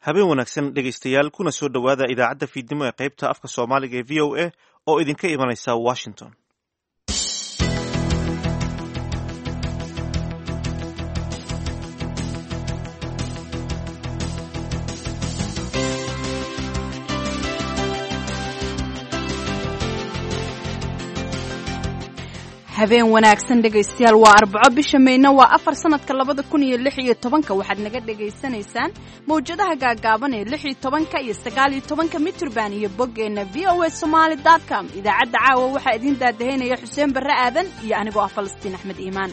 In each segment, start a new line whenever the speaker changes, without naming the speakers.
habeen wanaagsan dhegaystayaal kuna soo dhowaada idaacadda fiidnimo ee qaybta afka soomaaliga ee v o a oo idinka imanaysa washington
habeen wanaagsan dhegaystayaal waa arbaco bisha mayna waa afar sanadka labada kun iyo lix iyo tobanka waxaad naga dhagaysanaysaan mawjadaha gaagaaban ee lix iyo tobanka iyo sagaal iyo tobanka mitrband iyo boggeenna v o a somaali com idaacadda caawa waxaa idiin daadahaynaya xuseen barre aadan iyo anigoo ah falastiin axmed iimaan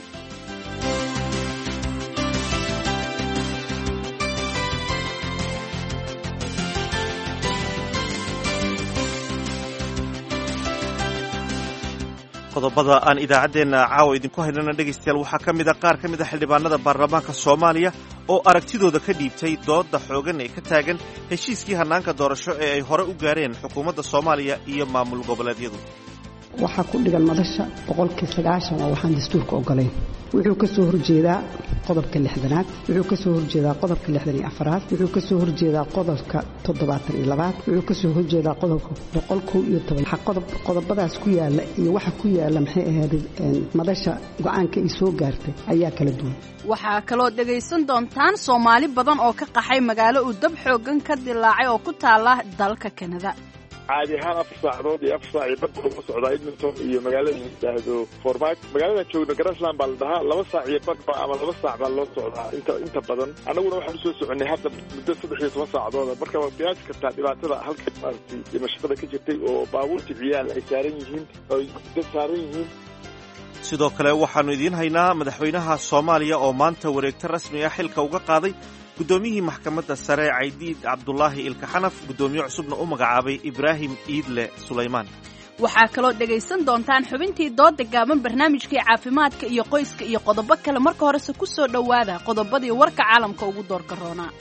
qodobada aan idaacaddeenna caawa idinku haynana dhegaystayaal waxaa ka mid a qaar ka mid a xildhibaanada baarlamaanka soomaaliya oo aragtidooda ka dhiibtay doodda xoogan ee ka taagan heshiiskii hannaanka doorasho ee ay hore u gaareen xukuumadda soomaaliya iyo maamul goboleedyadu
waxaa ku dhigan madasha boqolkii sagaashan oo waxaan dastuurka ogolayn wuxuu ka soo horjeedaa qodobka lixdanaad wuxuu ka soo horjeedaa qodobka lixdan iyo afaraad wuxuu ka soo horjeedaa qodobka toddobaatan iyo labaad wuxuu ka soo horjeedaa qodobka boqol kow iyo toban qodob qodobadaas ku yaala iyo waxa ku yaala maxay ahayd madasha go-aanka ay soo gaartay ayaa kala duwan
waxaa kaloo dhegaysan doontaan soomaali badan oo ka qaxay magaalo uu dab xoogan ka dilaacay oo ku taala dalka kanada
caadi ahaan afar saacadood iyo afar saac iyo badda ugu socdaa edmonton iyo magaalada la yidhaahdo formaak magaalada joogna garasland baa la dhahaa laba saac iyo badhba ama laba saac baa loo socdaa inta inta badan annaguna waxaan usoo soconay hadda muddo saddex iyo toban saacadooda marka waa qiyaasi kartaa dhibaatada halka maaragtay dhimashada ka jirtay oo baabuurta ciyaal ay saaran yihiin oy dad saaran yihiin
sidoo kale waxaannu idiin haynaa madaxweynaha soomaaliya oo maanta wareegto rasmi ah xilka uga qaaday guddoomiyihii maxkamadda sare caydiid cabdulaahi ilkaxanaf guddoomiye cusubna u magacaabay ibraahim iidle sulaymaan
waxaa kaloo dhegaysan doontaan xubintii dooda gaaban barnaamijkii caafimaadka iyo qoyska iyo qodobo kale marka horese ku soo dhowaada qodobadii warka caalamka ugu doorka roonaa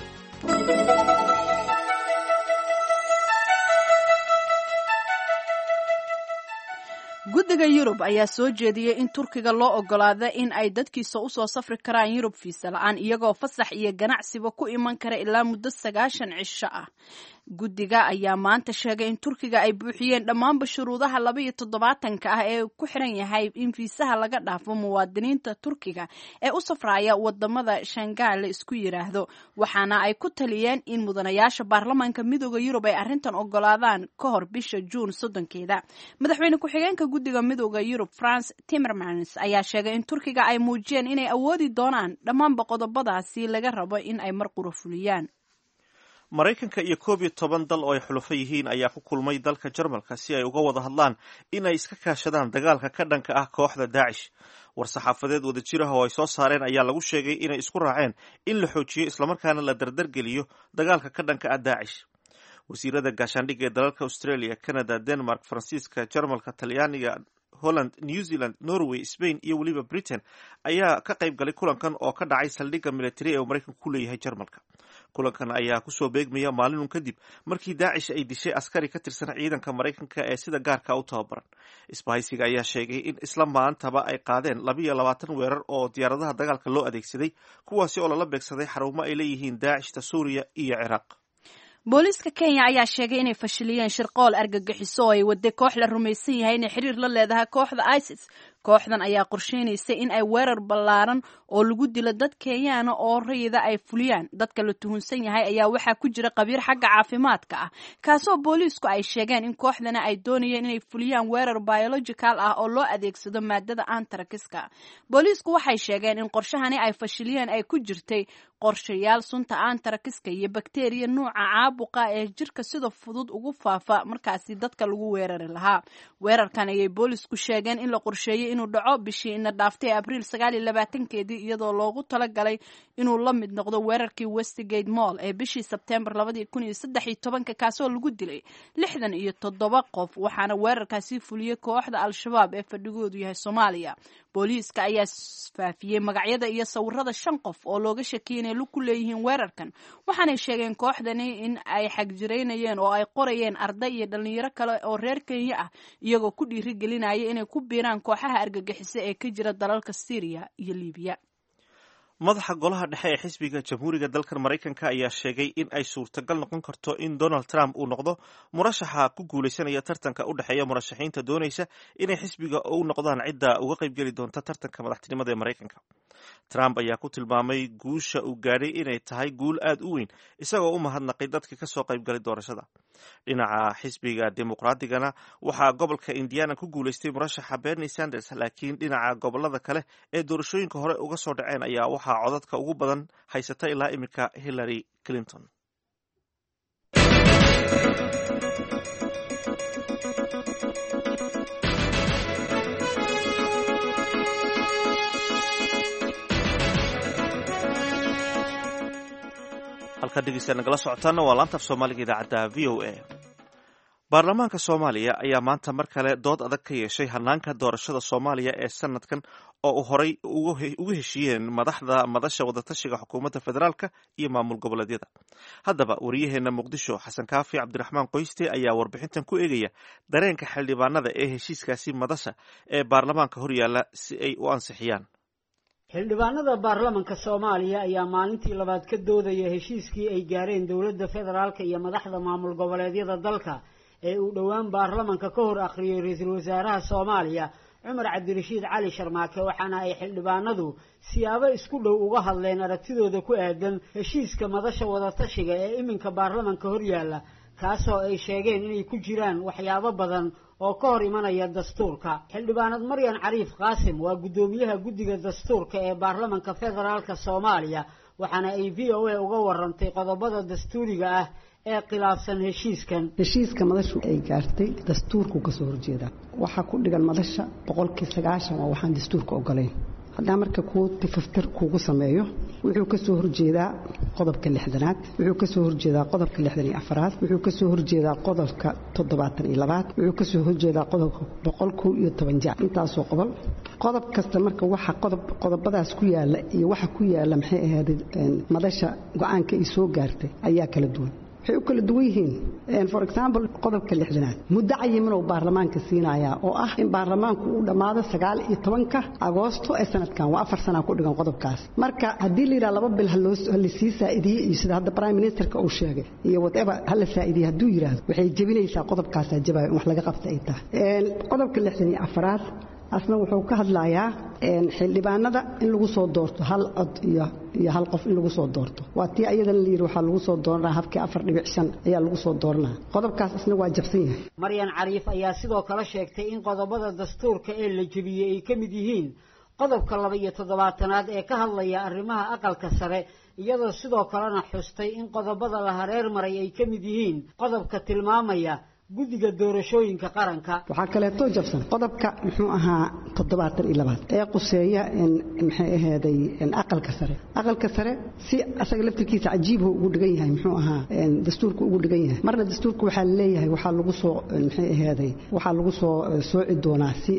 guddiga yurub ayaa soo jeediyey in turkiga loo ogolaada in ay dadkiisa usoo safri karaan yurub fiisa la-aan iyagoo fasax iyo ganacsiba ku iman kara ilaa muddo sagaashan cisho ah guddiga ayaa maanta sheegay in turkiga ay buuxiyeen dhammaanba shuruudaha laba iyo toddobaatanka ah ee ku xiran yahay in fiisaha laga dhaafo muwaadiniinta turkiga ee u safraya wadamada shangaal la isku yiraahdo waxaana ay ku taliyeen in mudanayaasha baarlamaanka midooda yurub ay arrintan ogolaadaan ka hor bisha juun soddonkeeda madaxweyne ku-xigeenka guddiga midooda yurub france timmermans ayaa sheegay in turkiga ay muujiyeen inay awoodi doonaan dhammaanba qodobadaasi laga rabo in ay mar qura fuliyaan
maraykanka iyo koob iyo toban dal oo ay xulufo yihiin ayaa ku kulmay dalka jarmalka si ay uga wada hadlaan in ay iska kaashadaan dagaalka ka dhanka ah kooxda daacish war-saxaafadeed wadajir ah oo ay soo saareen ayaa lagu sheegay inay isku raaceen in la xoojiyo islamarkaana la dardargeliyo dagaalka ka dhanka ah daacish wasiirada gaashaandhigga ee dalalka australia canada denmark faransiiska jarmalka talyaaniga holland new zealand norway spain iyo weliba britain ayaa ka qayb galay kulankan oo ka dhacay saldhigga militari ee uu maraykanku ku leeyahay jarmalka kulankan ayaa kusoo beegmaya maalinun kadib markii daacish ay dishay askari ka tirsan ciidanka maraykanka ee sida gaarka u tababaran isbahaysiga ayaa sheegay in isla maantaba ay qaadeen labiiyo labaatan weerar oo diyaaradaha dagaalka loo adeegsaday kuwaasi oo lala beegsaday xarumo ay leeyihiin daacishta suuriya iyo ciraaq
booliiska kenya ayaa sheegay inay fashiliyeen shirqool argagixiso oo ay waday koox la rumaysan yahay inay xiriir la leedahay kooxda isis kooxdan ayaa qorsheynaysay in ay weerar ballaaran oo lagu dilo dad kenyaana oo rayida ay fuliyaan dadka la tuhunsan yahay ayaa waxaa ku jira qabiir xagga caafimaadka ah kaasoo booliisku ay sheegeen in kooxdana ay doonayeen inay fuliyaan weerar biological ah oo loo adeegsado maadada antarakiska booliisku waxay sheegeen in qorshahani ay fashiliyeen ay ku jirtay qorshayaal sunta antarakiska iyo bakteriya nuuca caabuqa ee jirka sida fudud ugu faafa markaasi dadka lagu weerari lahaa weerarkan ayay boolisku sheegeen in la qorsheeyey inuu dhaco bishii ina dhaaftay abriil sagaal iyo labaatankeedii iyadoo loogu talagalay inuu la mid noqdo weerarkii westgate mall ee bishii sebtembar labadii kun iyo saddex iyo tobanka kaasoo lagu dilay lixdan iyo toddoba qof waxaana weerarkaasi fuliyey kooxda al-shabaab ee fadhigoodu yahay soomaaliya booliiska ayaa faafiyey magacyada iyo sawirada shan qof oo looga shakiyay inay lug ku leeyihiin weerarkan waxaanay sheegeen kooxdani in ay xagjiraynayeen oo ay qorayeen arday iyo dhalinyaro kale oo reer kenya ah iyagoo ku dhiirigelinaya inay ku biiraan kooxaha argagixisa ee ka jira dalalka syriya iyo libiya
madaxa golaha dhexe ee xisbiga jamhuuriga dalkan maraykanka ayaa sheegay in ay suurtagal noqon karto in donald trump uu noqdo murashaxa ku guulaysanaya tartanka u dhexeeya murashaxiinta doonaysa inay xisbiga u noqdaan cidda uga qaybgeli doonta tartanka madaxtinimada ee maraykanka trump ayaa ku tilmaamay guusha uu gaadhay inay tahay guul aad u weyn isagoo u mahadnaqay dadkii kasoo qaybgalay doorashada dhinaca xisbiga dimuqraadigana waxaa gobolka indiana ku guulaystay murashaxa bernie sanders laakiin dhinaca gobolada kale ee doorashooyinka hore uga soo dhaceen ayaa waxaa codadka ugu badan haysata ilaa iminka hillary clinton halkaa dhegeysta nagala socotaana waa laanta af soomaaliga idaacadda v o a baarlamaanka soomaaliya ayaa maanta mar kale dood adag ka yeeshay hanaanka doorashada soomaaliya ee sanadkan oo u horay uga heshiiyeen madaxda madasha wadatashiga xukuumadda federaalka iyo maamul goboleedyada haddaba wariyaheena muqdisho xasan kaafi cabdiraxmaan qoyste ayaa warbixintan ku eegaya dareenka xildhibaanada ee heshiiskaasi madasha ee baarlamaanka horyaala si ay u ansixiyaan
xildhibaanada baarlamanka soomaaliya ayaa maalintii labaad ka doodaya heshiiskii ay gaareen dowladda federaalka iyo madaxda maamul goboleedyada dalka ee uu dhowaan baarlamanka ka hor akhriyey ra-iisul wasaaraha soomaaliya cumar cabdirashiid cali sharmaake waxaana ay xildhibaanadu siyaabo isku dhow uga hadleen aragtidooda ku aadan heshiiska madasha wadatashiga ee iminka baarlamanka horyaalla kaasoo ay sheegeen inay ku jiraan waxyaabo badan oo ka hor imanaya dastuurka xildhibaanad maryan cariif qaasim waa guddoomiyaha guddiga dastuurka ee baarlamanka federaalka soomaaliya waxaana ay v o a uga warantay qodobada dastuuriga ah ee khilaafsan heshiiskan
heshiiska madashu ay gaartay dastuurku kasoo horjeeda waxaa ku dhigan madasha boqolkii sagaashan waa waxaan dastuurka ogolayn haddaa marka kuu tifaftir kuugu sameeyo wuxuu kasoo horjeedaa qodobka lixdanaad wuxuu kasoo horjeedaa qodobka lixdan iyo afaraad wuxuu kasoo horjeedaa qodobka toddobaatan iyo labaad wuxuu kasoo horjeedaa qodobka boqol kow iyo toban jac intaasoo qodol qodob kasta marka waxa qodob qodobadaas ku yaala iyo waxa ku yaala maxay ahayd madasha go-aanka ay soo gaartay ayaa kala duwan waxay u kala duwan yihiin for example qodobka lixdanaad muddo cayiminuu baarlamaanka siinayaa oo ah in baarlamaanku uu dhammaado sagaal iyo tobanka agoosto ee sanadkan waa afar sanaa ku dhigan qodobkaas marka haddii la yidhaha laba bil halasii saa'idiye iyo sida hadda prime ministerka uu sheegay iyo whatever hala saa'idiye hadduu yidhaahdo waxay jebinaysaa qodobkaasaa jabayo in wax laga qabta ay tahay qodobka lixdan iyo afaraad asna wuxuu ka hadlayaa xildhibaanada in lagu soo doorto hal cod iyo iyo hal qof in lagu soo doorto waa tii ayadana layidhi waxaa lagu soo dooranaa habkii afar dhibic shan ayaa lagu soo dooranaa qodobkaas isna waa jabsan yahay
maryan cariif ayaa sidoo kale sheegtay in qodobada dastuurka ee la jebiyey ay ka mid yihiin qodobka laba iyo toddobaatanaad ee ka hadlaya arrimaha aqalka sare iyadoo sidoo kalena xustay in qodobada la hareer maray ay ka mid yihiin qodobka tilmaamaya guddiga doorashooyinka qaranka
waxaa kaleeto jabsan qodobka muxuu ahaa toddobaatan iyo labaad ee quseeya maxay ahaaday aqalka sare aqalka sare si asaga laftirkiisa cajiibhu ugu dhigan yahay muxuu ahaa dastuurka ugu dhigan yahay marna dastuurka waxaa leeyahay waxaa lagu soo maxay ahaaday waxaa lagu soo sooci doonaa si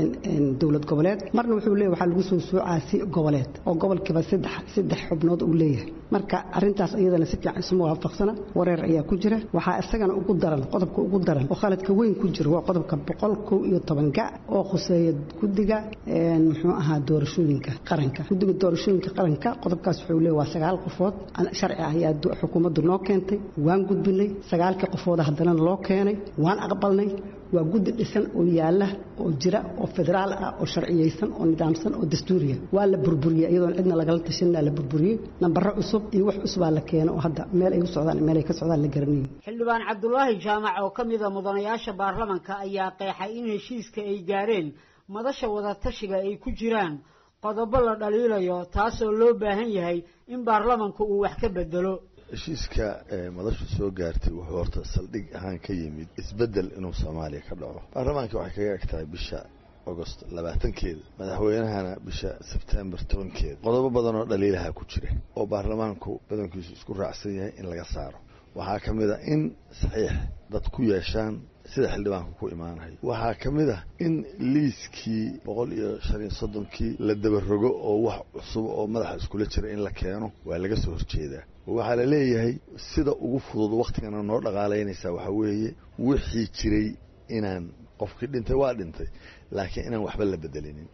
dowlad goboleed marna wuxuu leeyahay waxaa lagu soo soocaa si goboleed oo gobolkiiba saddex saddex xubnood uu leeyahay marka arrintaas iyadana si fiican isuma waafaqsana wareer ayaa ku jira waxaa isagana ugu daran qodobka ugu daran oo khaladka weyn ku jiro waa qodobka boqol kow iyo toban gac oo khuseeya guddiga muxuu ahaa doorashooyinka qaranka guddiga doorashooyinka qaranka qodobkaas wuxuu leeyahay waa sagaal qofood sharci ah ayaa xukuumaddu noo keentay waan gudbinay sagaalkii qofooda haddana loo keenay waan aqbalnay waa guddi dhisan oo yaala oo jira oo federaal ah oo sharciyeysan oo nidaamsan oo dastuuriya waa la burburiyey iyadoon cidna lagala tashanina la burburiyey nambaro cusub iyo wax cusubaa la keena oo hadda meel ay u socdaan meel ay ka socdaan la garanayo
xildhibaan cabdulaahi jaamac oo ka mida mudanayaasha baarlamanka ayaa qeexay in heshiiska ay gaareen madasha wadatashiga ay ku jiraan qodobo la dhaliilayo taasoo loo baahan yahay in baarlamanku uu wax ka bedelo
heshiiska madashu soo gaartay wuxuu horta saldhig ahaan ka yimid isbeddel inuu soomaaliya ka dhaco baarlamaanka waxay kaga eg tahay bisha agost labaatankeeda madaxweynahana bisha sebtembar tobankeeda qodobo badan oo dhaliilaha ku jira oo baarlamaanku badankiisu isku raacsan yahay in laga saaro waxaa ka mid a in saxiix dad ku yeeshaan sida xildhibaanku ku imaanayo waxaa ka mid ah in liiskii boqol iyo shan iyo soddonkii la dabarogo oo wax cusub oo madaxa iskula jira in la keeno waa laga soo horjeedaa waxaa la leeyahay sida ugu fudud waktigana noo dhaqaalaynaysaa waxaa weeye wixii jiray inaan qofkii dhintay waa dhintay laakiin inaan waxba la bedelinin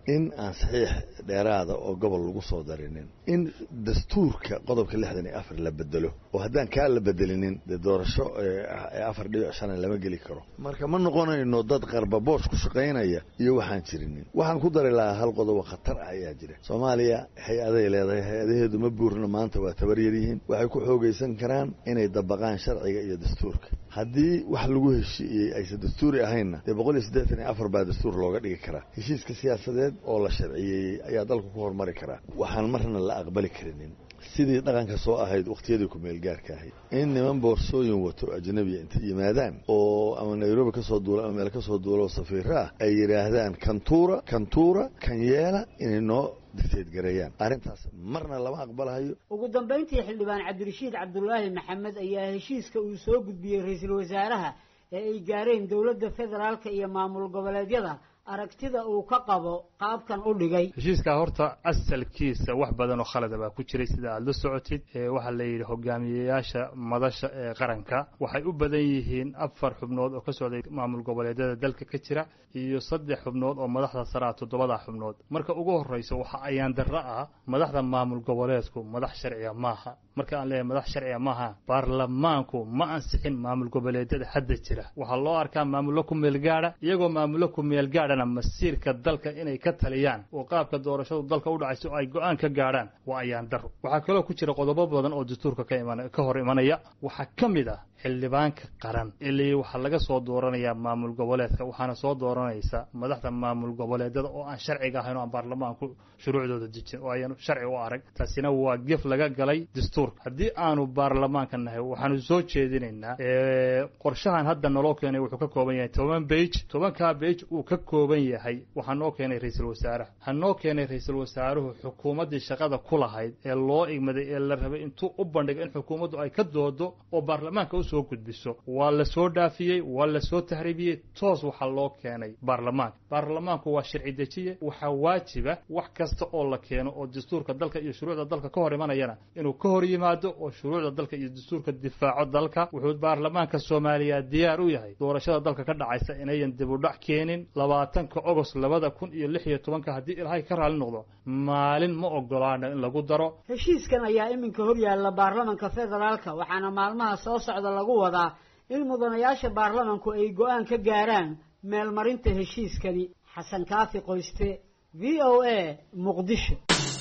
in aan saxiix dheeraada oo gobol lagu soo darinin in dastuurka qodobka lixdan iyo afar la bedelo oo haddaan kaa la bedelinin dee doorasho afar dhibic shana lama geli karo marka ma noqonayno dad qarbaboos ku shaqaynaya iyo waxaan jirinin waxaan ku dari lahaa hal qodobo khatar ah ayaa jira soomaaliya hay-aday leedahay hay-adaheedu ma buurna maanta waa tabar yaryihiin waxay ku xoogaysan karaan inay dabaqaan sharciga iyo dastuurka haddii wax lagu heshiiyey aysan dastuuri ahaynna dee boqol iyo siddeetan iyo afar baa dastuur looga dhigi karaa heshiiska siyaasadeed oo la sharciyeeyey ayaa dalku ku horumari karaa waxaan marna la aqbali karinin sidii dhaqanka soo ahayd wakhtiyadii ku-meelgaarka ahayd in niman boorsooyin wato ajnabiya intay yimaadaan oo ama nairobi ka soo duula ama meel ka soo duula oo safiiro ah ay yidhaahdaan kantuura kantuura kan yeela inay noo dictategareeyaan arrintaas marna lama aqbalahayo
ugu dambayntii xildhibaan cabdirashiid cabdulaahi maxamed ayaa heshiiska uu soo gudbiyey ra-iisul wasaaraha ee ay gaareen dowladda federaalka iyo maamul goboleedyada aragtida uu ka qabo qaabkan u dhigay
heshiiskaa horta asalkiisa wax badan oo khalada baa ku jiray sida aada la socotid waxaa la yidhi hogaamiyeyaasha madasha ee qaranka waxay u badan yihiin afar xubnood oo ka socday maamul goboleedyada dalka ka jira iyo saddex xubnood oo madaxda saraa toddobada xubnood marka ugu horreysa waxa ayaan darro ah madaxda maamul goboleedku madax sharciga maaha marka aan leeyahay madax sharciga maaha baarlamaanku ma ansixin maamul goboleedyada hadda jira waxaa loo arkaa maamullo ku meelgaadha iyagoo maamullo ku meelgaadhana masiirka dalka inay ka taliyaan oo qaabka doorashadu dalka u dhacayso ay go-aan ka gaadhaan waa ayaan daro waxaa kaloo ku jira qodobo badan oo dastuurka ka iman ka hor imanaya waxaa ka mid ah xildhibaanka qaran ilii waxaa laga soo dooranayaa maamul goboleedka waxaana soo dooranaysa madaxda maamul goboleedyada oo aan sharciga ahayn oo aan baarlamaanku shuruucdooda dejin oo ayaan sharci u arag taasina waa gef laga galay dastuurka haddii aanu baarlamaanka nahay waxaanu soo jeedinaynaa qorshahan hadda naloo keenay wuxuu ka kooban yahay toban bage tobankaa bage uu ka kooban yahay waxaa noo keenay ra-iisul wasaaraha ha noo keenay ra-iisul wasaaruhu xukuumaddii shaqada ku lahayd ee loo igmaday ee la rabay intuu u bandhigo in xukuumaddu ay ka doodo oo baarlamaanka usoo gudbiso waa la soo dhaafiyey waa la soo tahriibiyey toos waxaa loo keenay baarlamaanka baarlamaanku waa sharci dejiye waxaa waajiba wax kasta oo la keeno oo dastuurka dalka iyo shuruucda dalka ka hor imanayana inuu ka hor yimaado oo shuruucda dalka iyo dastuurka difaaco dalka wuxuu baarlamaanka soomaaliya diyaar u yahay doorashada dalka ka dhacaysa inayan dib u dhac keenin labaatanka ogost labada kun iyo lix iyo tobanka haddii ilaahay ka raali noqdo maalin ma ogolaano in lagu daro
heshiiskan ayaa iminka hor yaalla baarlamanka federaalka waxaana maalmaha soo socda lagu wadaa in mudanayaasha baarlamanku ay go-aan ka gaaraan meelmarinta heshiiskani xasan kaafi qoyste v o a muqdisho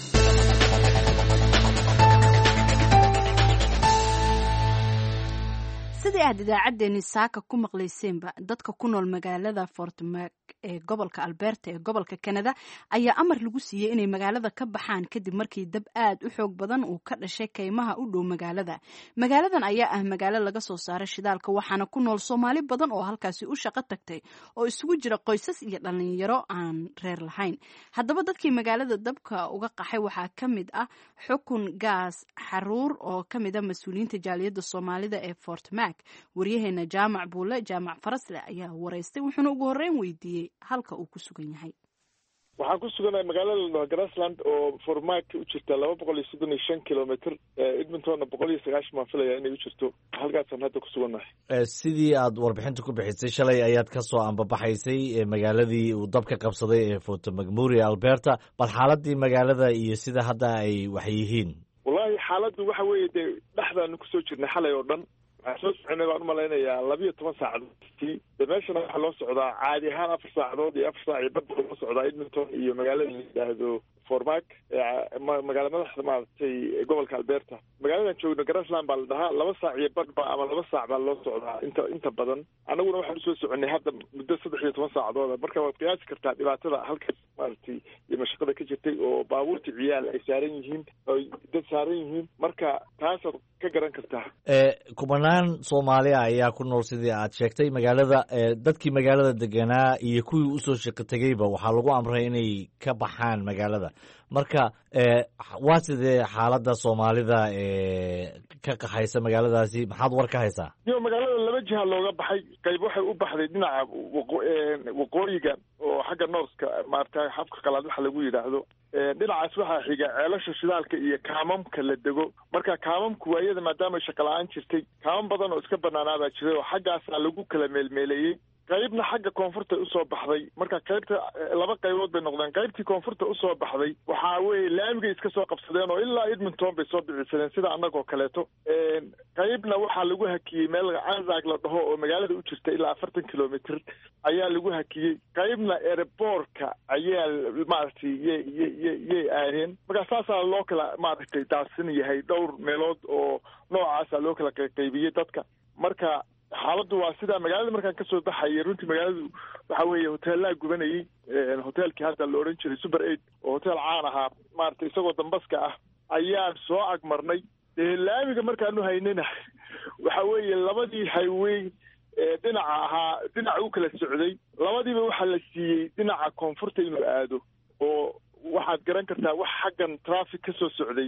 sidii aad idaacaddeenii saaka ku maqlayseenba dadka ku nool magaalada fortmark ee gobolka alberta ee gobolka canada ayaa amar lagu siiyey inay magaalada ka baxaan kadib markii dab aad u xoog badan uu ka dhashay kaymaha u dhow magaalada magaaladan ayaa ah magaalo laga soo saaray shidaalka waxaana ku nool soomaali badan oo halkaasi u shaqo tagtay oo isugu jira qoysas iyo dhalinyaro aan reer lahayn haddaba dadkii magaalada dabka uga qaxay waxaa ka mid ah xukun gaas xaruur oo ka mid a mas-uuliyiinta jaaliyadda soomaalida ee fortmark waryaheena jaamac buule jaamac farasle ayaa waraystay wuxuuna ugu horreyn weydiiyey halka uu ku sugan yahay
waxaan ku suganahay magaalada grassland oo formaak u jirta laba boqol iyo soddon iyo shan kilometr edmontonna boqol iyo sagaashan baan filaya inay u jirto halkaasaan hadda ku sugannahay
sidii aad warbixinta ku bixisay shalay ayaad ka soo ambabaxaysay magaaladii uu dabka qabsaday ee forto macmuri alberta bal xaaladii magaalada iyo sida hadda ay wax yihiin
wallahi xaaladdu waxa weeye dee dhexdaanu kusoo jirnay xalay oo dhan waxaan soo soconay baan umalaynayaa labiyo toban saacadoodtii de meeshana waxaa loo socdaa caadi ahaan afar saacadood iyo afar saac iyo badba loo socdaa edmonton iyo magaalada la yidhaahdo formak magaala madaxda maaragtay gobolka alberta magaaladan joogno grassland baa la dhahaa laba saac iyo badhba ama laba saac baa loo socdaa inta inta badan annaguna waxaan usoo soconay hadda muddo saddex iyo toban saacadooda marka waad qiyaasi kartaa dhibaatada halkaas maaragtay iyo mashaqada ka jirtay oo baabuurta ciyaal ay saaran yihiin oy dad saaran yihiin marka taasaad ka garan kartaa
kubanaan soomaaliya ayaa ku nool sidii aad sheegtay magaalada dadkii magaalada deganaa iyo kuwii usoo shaqo tegeyba waxaa lagu amray inay ka baxaan magaalada marka waa sidee xaaladda soomaalida ka qaxaysa magaaladaasi maxaad war ka haysaa
yo magaalada laba jiha looga baxay qayb waxay u baxday dhinaca waqooyiga oo xagga northka maarata xafka qalaad waxa lagu yidhaahdo dhinacaas waxaa xiga ceelasha shidaalka iyo kaamamka la dego marka kaamamku waayada maadaama shaqa la-aan jirtay kaamam badan oo iska banaanaa baa jiray oo xaggaasaa lagu kala meelmeeleeyey qaybna xagga koonfurta usoo baxday marka qaybta laba qaybood bay noqdeen qaybtii koonfurta usoo baxday waxaa weeye laamigay iska soo qabsadeen oo ilaa edmonton bay soo bicisadeen sida annagoo kaleeto qaybna waxaa lagu hakiyey meel anzag la dhaho oo magaalada u jirta ilaa afartan kilomitr ayaa lagu hakiyey qaybna ereboorka ayaa maaragtay y y yay aadeen markaa saasaa loo kala maaragtay daadsan yahay dhowr meelood oo noocaasa loo kala qaybiyey dadka marka xaaladdu waa sidaa magaalada markaan kasoo baxayay runtii magaaladu waxa weeye hoteellaa gubanayey hoteelkii hadda la odhan jiray super aid oo hotel caan ahaa maaragtay isagoo dambaska ah ayaan soo agmarnay dee laamiga markaanu haynana waxa weeye labadii highway ee dhinaca ahaa dhinaca u kala socday labadiiba waxaa la siiyey dhinaca koonfurta inuu aado oo waxaad garan kartaa wax xaggan traffic ka soo socday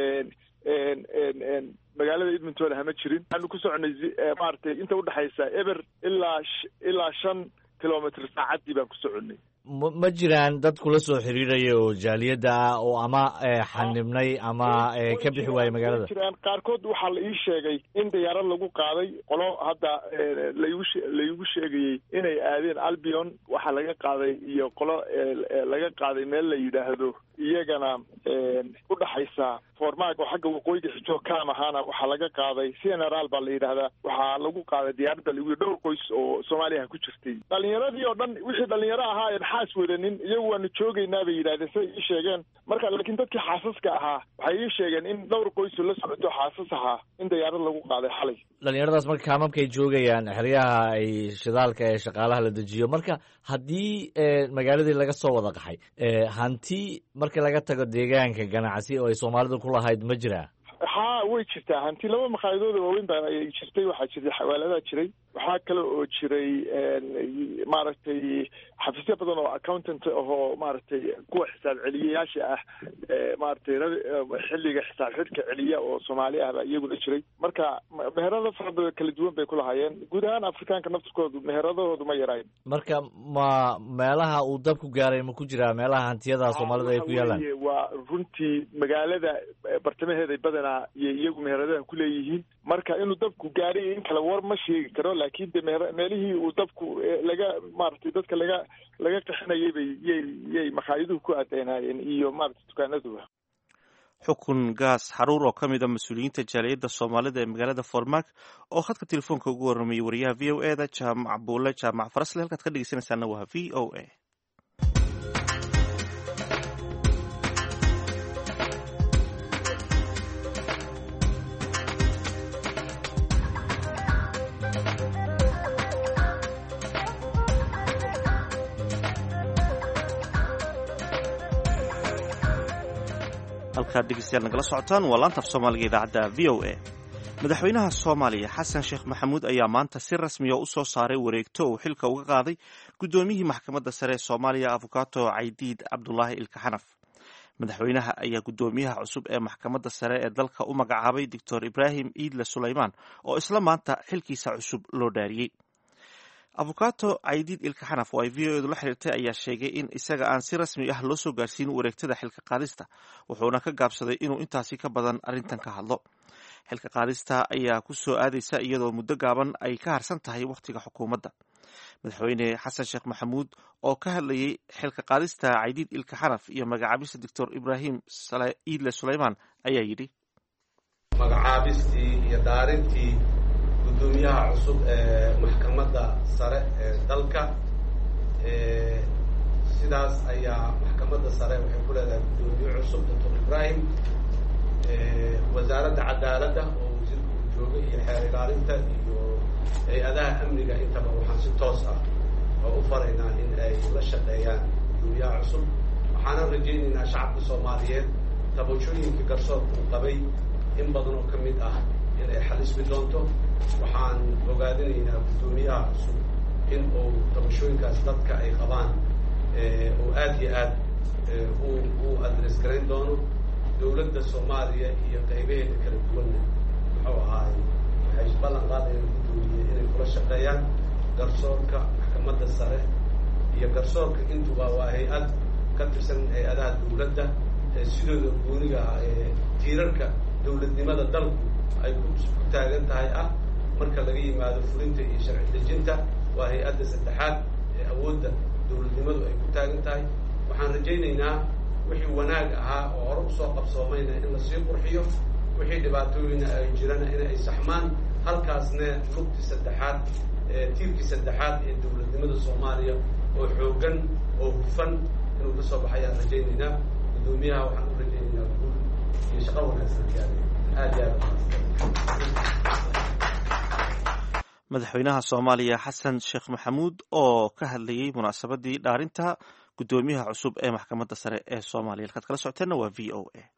magaalada edmonton hama jirin waxaanu ku soconay maaragtay inta udhexaysa eber ilaa ilaa shan kilomitr saacaddii baan ku soconay
ma ma jiraan dad kula soo xiriiraya oo jaaliyadda ah oo ama xanibnay ama ka bixi waayey magaalada
jiraan qaarkood waxaa la ii sheegay in diyaarad lagu qaaday qolo hadda laigu laigu sheegayey inay aadeen albion waxaa laga qaaday iyo qolo laga qaaday meel la yidhaahdo iyagana udhaxaysa formaag oo xagga waqooyiga xijoog kaam ahaana waxaa laga qaaday general baa la yidhaahdaa waxaa lagu qaaday diyaaradda lagu dhowr qoys oo soomaaliya ku jirtay dhalinyaradii oo dhan wixii dhalinyaro ahaa en xaas wadanin iyagu waanu joogaynaa bay yidhahdeen siday ii sheegeen marka laakiin dadkii xaasaska ahaa waxay ii sheegeen in dhowr qoysu la socoto xaasas ahaa in diyaarad lagu qaaday xalay
dhalinyaradaas marka kaamamkay joogayaan xeryaha ay shidaalka ee shaqaalaha la dejiyo marka haddii magaaladii laga soo wada qaxay hanti marka laga tago deegaanka ganacsi oo ay soomaalidu ku lahayd ma jiraa
haa way jirtaa hanti laba makhaayadooda waaweyn baa ay jirtay waxaa jirtay xawaaladaa jiray waxaa kale oo jiray maaragtay xafiisyo badan oo accountant ahoo maaragtay kuwa xisaab celiyayaasha ah maaragtay xilliga xisaab xidhka celiya oo soomaali ah baa iyaguna jiray marka meherado fara badan kala duwan bay ku lahaayeen guud ahaan afrikaanka naftirkoodu meheradahoodu ma yarayn
marka ma meelaha uu dabku gaaray ma ku jiraa meelaha hantiyada soomaalida ay ku yaalaan
waa runtii magaalada bartamaheeday badanaa iyo iyagu meheradaha ku leeyihiin marka inuu dabku gaaray in kale war ma sheegi karo laakiin de meher meelihii uu dabku laga maaragtay dadka laga laga qaxinayay bay yay yay makaayaduhu ku aadeynaayeen iyo maaragtay dukaanaduba
xukun gaas xaruur oo ka mid a mas-uuliyiinta jaaliyadda soomaalida ee magaalada formak oo khadka telefoonka ugu warramayay wariyaha v o e da jaamac buule jaamac farasle halkaad ka dhegeysanaysaana waa v o a halkaad dhegeystayaal nagala socotaan waa laanta af soomaaliga idaacadda v o a madaxweynaha soomaaliya xasan sheekh maxamuud ayaa maanta si rasmiya u soo saaray wareegto uu xilka uga qaaday guddoomiyihii maxkamadda sare ee soomaaliya afukato caydiid cabdulaahi ilkaxanaf madaxweynaha ayaa guddoomiyaha cusub ee maxkamadda sare ee dalka u magacaabay doctor ibraahim iidle sulaymaan oo isla maanta xilkiisa cusub loo dhaariyey afukato caydiid ilkaxanaf oo ay v o edu la xiriirtay ayaa sheegay in isaga aan si rasmi ah loo soo gaarsiin wareegtada xilka qaadista wuxuuna ka gaabsaday inuu intaasi ka badan arrintan ka hadlo xilka qaadista ayaa ku soo aadaysa iyadoo muddo gaaban ay ka harsan tahay wakhtiga xukuumadda madaxweyne xasan sheekh maxamuud oo ka hadlayay xilka qaadista caydiid ilkaxanaf iyo magacaabista doctor ibraahim iidle sulaymaan ayaa yidhi
magacaabistii iyo dhaarintii gudoomiyaha cusub ee maxkamadda sare ee dalka sidaas ayaa maxkamadda sare waxay ku leedahay guddoomiye cusub doctor ibraahim wasaaradda cadaaladda oo wasiirka uu joogay iyo xeer ilaalinta iyo hay-adaha amniga intaba waxaan si toos ah oo u faraynaa in ay la shaqeeyaan guddoomiyaha cusub waxaanan rajaynaynaa shacabka soomaaliyeed tabashooyinka garsoorka uu qabay in badan oo ka mid ah in ay xalismi doonto waxaan ogaadinaynaa guddoomiyaha cusub in uu tabashooyinkaas dadka ay qabaan oo aad iyo aad u u adres garayn doono dawladda soomaaliya iyo qaybaheeda kala duwanna muxuu ahaay waxay ballan qaadayaan guddoomiye inay kula shaqeeyaan garsoorka maxkamadda sare iyo garsoorka intuba waa hay-ad ka tirsan hay-adaha dawladda ee sidooda gooniga ah ee tiirarka dawladnimada dalku ay ku taagan tahay ah marka laga yimaado fulinta iyo sharci dejinta waa hay-adda saddexaad ee awoodda dowladnimadu ay ku taagan tahay waxaan rajaynaynaa wixii wanaag ahaa oo hore usoo qabsoomayna in lasii qurxiyo wixii dhibaatooyina ay jirana in ay saxmaan halkaasne lugtii saddexaad tiirkii saddexaad ee dowladnimada soomaaliya oo xooggan oo hufan inuu ka soo baxayaan rajaynaynaa guddoomiyaha waxaan u rajaynaynaa guul iyo shaqo wanaagsan aad iyo aad
madaxweynaha soomaaliya xasan sheekh maxamuud oo ka hadlayey munaasabadii dhaarinta guddoomiyaha cusub ee maxkamadda sare ee soomaaliya halkaad kala socoteenna waa v o a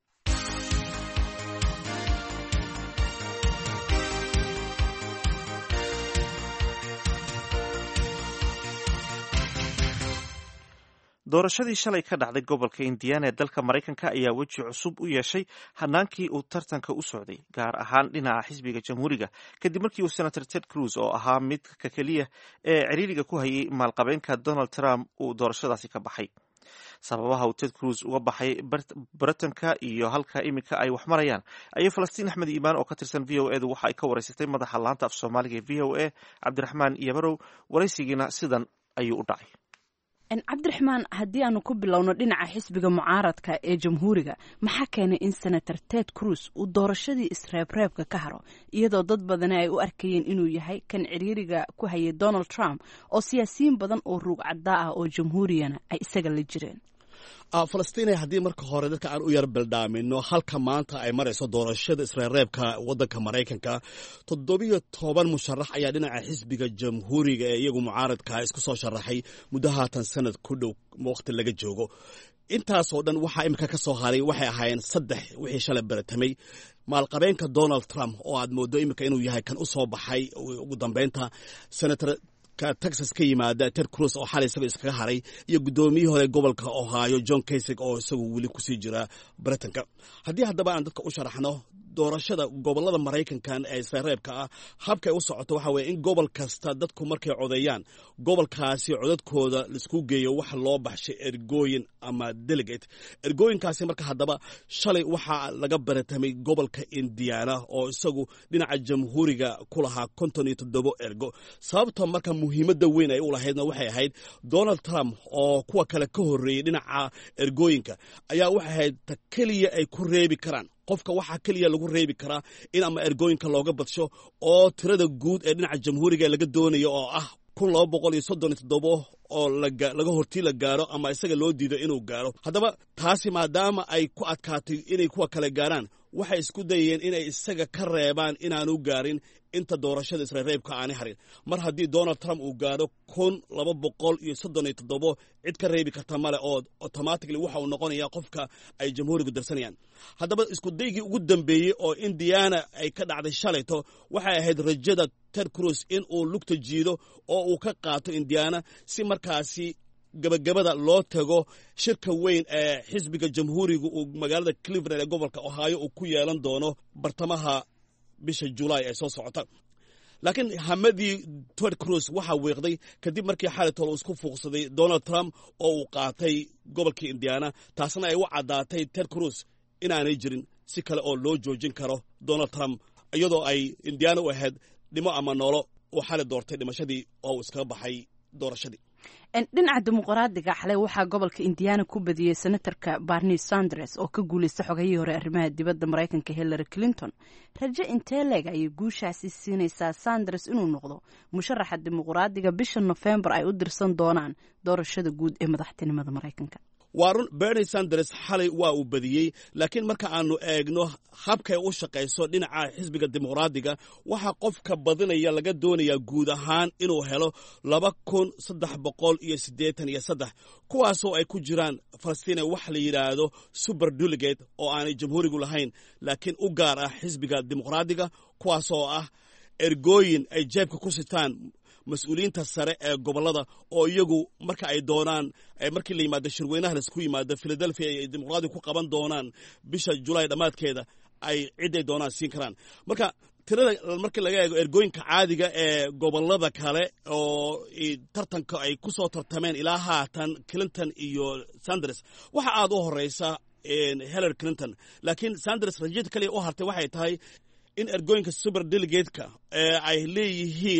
doorashadii shalay ka dhacday gobolka indiana ee dalka maraykanka ayaa weji cusub u yeeshay hanaankii uu tartanka u socday gaar ahaan dhinaca xisbiga jamhuuriga kadib markii uu senator ted cruz oo ahaa midka keliya ee ciriiriga ku hayay maalqabeenka donald trump uu doorashadaasi ka baxay sababaha uu ted cruz uga baxay baritanka iyo halka iminka ay wax marayaan ayay falastiin axmed iimaan oo ka tirsan v o edu waxa ay ka waraysatay madaxa laanta af soomaaliga ee v o a cabdiraxmaan iyobarow waraysigiina sidan ayuu u dhacay
cabdiraxmaan haddii aanu ku bilowno dhinaca xisbiga mucaaradka ee jamhuuriga maxaa keenay in senator ted cruz uu doorashadii isreebreebka ka haro iyadoo dad badani ay u arkayeen inuu yahay kan ciriiriga ku hayay donald trump oo siyaasiyiin badan oo ruug caddaa ah oo jamhuuriyana ay isaga la jireen
falastiina haddii marka hore dadka aan u yar bildhaamino halka maanta ay marayso doorashada isreereebka wadanka maraykanka toddobiyo toban musharax ayaa dhinaca xisbiga jamhuuriga ee iyagu mucaaradka isku soo sharaxay muddo haatan sanad ku dhow waqti laga joogo intaasoo dhan waxaa imika ka soo haray waxay ahaayeen saddex wixii shalay baratamay maalqabeenka donald trump oo aad moodo imika inuu yahay kan u soo baxay ugu dambeynta senator texas ka yimaada ted cruz oo xalay isaga iskaga haray iyo guddoomiyihii hore gobolka ohio john kasig oo isagu weli kusii jira britanka haddii haddaba aan dadka u sharaxno doorashada gobolada maraykankan ee isreereebka ah habkay u socoto waxa weye in gobol kasta dadku markay codeeyaan gobolkaasi codadkooda laisku geeyo waxa loo baxshay ergooyin ama delegate ergooyinkaasi marka haddaba shalay waxaa laga baratamay gobolka indiana oo isagu dhinaca jamhuuriga ku lahaa konton iyo toddobo ergo sababta marka muhiimadda weyn ay u lahaydna waxay ahayd donald trump oo kuwa kale ka horreeyey dhinaca ergooyinka ayaa waxay ahayd ta keliya ay ku reebi karaan qofka waxaa keliya lagu reebi karaa in ama ergooyinka looga badsho oo tirada guud ee dhinaca jamhuuriga laga doonayo oo ah kun laba boqol iyo soddon iyo toddobo oo laga hortii la gaaro ama isaga loo diido inuu gaaro haddaba taasi maadaama ay ku adkaatay inay kuwa kale gaaraan waxay isku dayeen inay isaga ka reebaan inaanu gaarin inta doorashada isreereebka aanay harin mar haddii donald trump uu gaadho kun laba boqol iyo soddon iyo toddobo cid ka reebi karta male oo automatically waxa uu noqonaya qofka ay jamhuurigu darsanayaan haddaba isku daygii ugu dambeeyey oo indiana ay ka dhacday shalayto waxay ahayd rajada ted cruz in uu lugta jiido oo uu ka qaato indiana si markaasi gabagabada loo tago shirka weyn ee xisbiga jamhuuriga uu magaalada cleveland ee gobolka ohio uu ku yeelan doono bartamaha bisha julaay ee soo socota laakiin hamadii ted cruz waxaa weeqday kadib markii xalitol uu isku fuuqsaday donald trump oo uu qaatay gobolkii indiana taasna ay u caddaatay ted cruz inaanay jirin si kale oo loo joojin karo donald trump iyadoo ay indiana u ahayd dhimo ama noolo uu xali doortay dhimashadii oo uu iskaga baxay doorashadii
dhinaca dimuqraadiga xalay waxaa gobolka indiana ku badiyey senatarka barni sanders oo ka guulaysta xogayihii hore arrimaha dibadda maraykanka hillary clinton rajo intee leeg ayay guushaasi siinaysaa sanders inuu noqdo musharaxa dimuqraadiga bisha nofembar ay u dirsan doonaan doorashada guud ee madaxtinimada maraykanka
waa run bernie sanders xalay waa uu badiyey laakiin marka aanu eegno habkay u shaqayso dhinaca xisbiga dimuqraadiga waxaa qofka badinaya laga doonayaa guud ahaan inuu helo laba kun saddex boqol iyo siddeetan iyo saddex kuwaasoo ay ku jiraan falastiina wax la yidhaahdo super delegate oo aanay jamhuurigu lahayn laakiin u gaar ah xisbiga dimuqraadiga kuwaasoo ah ergooyin ay jeebka ku sitaan mas-uuliyiinta sare ee gobolada oo iyagu marka ay doonaan markii la yimaado shirweynaha laisku yimaado philadelphia ay dimuqraadiga ku qaban doonaan bisha julaay dhammaadkeeda ay ciday doonaan siin karaan marka tirada markii laga eego ergooyinka caadiga ee gobolada kale oo tartanka ay ku soo tartameen ilaa haatan clinton iyo sanders waxa aad u horeysa hillary clinton laakiin sanders rajada kaliya u hartay waxay tahay in ergooyinka super delegateka ee ay leeyihiin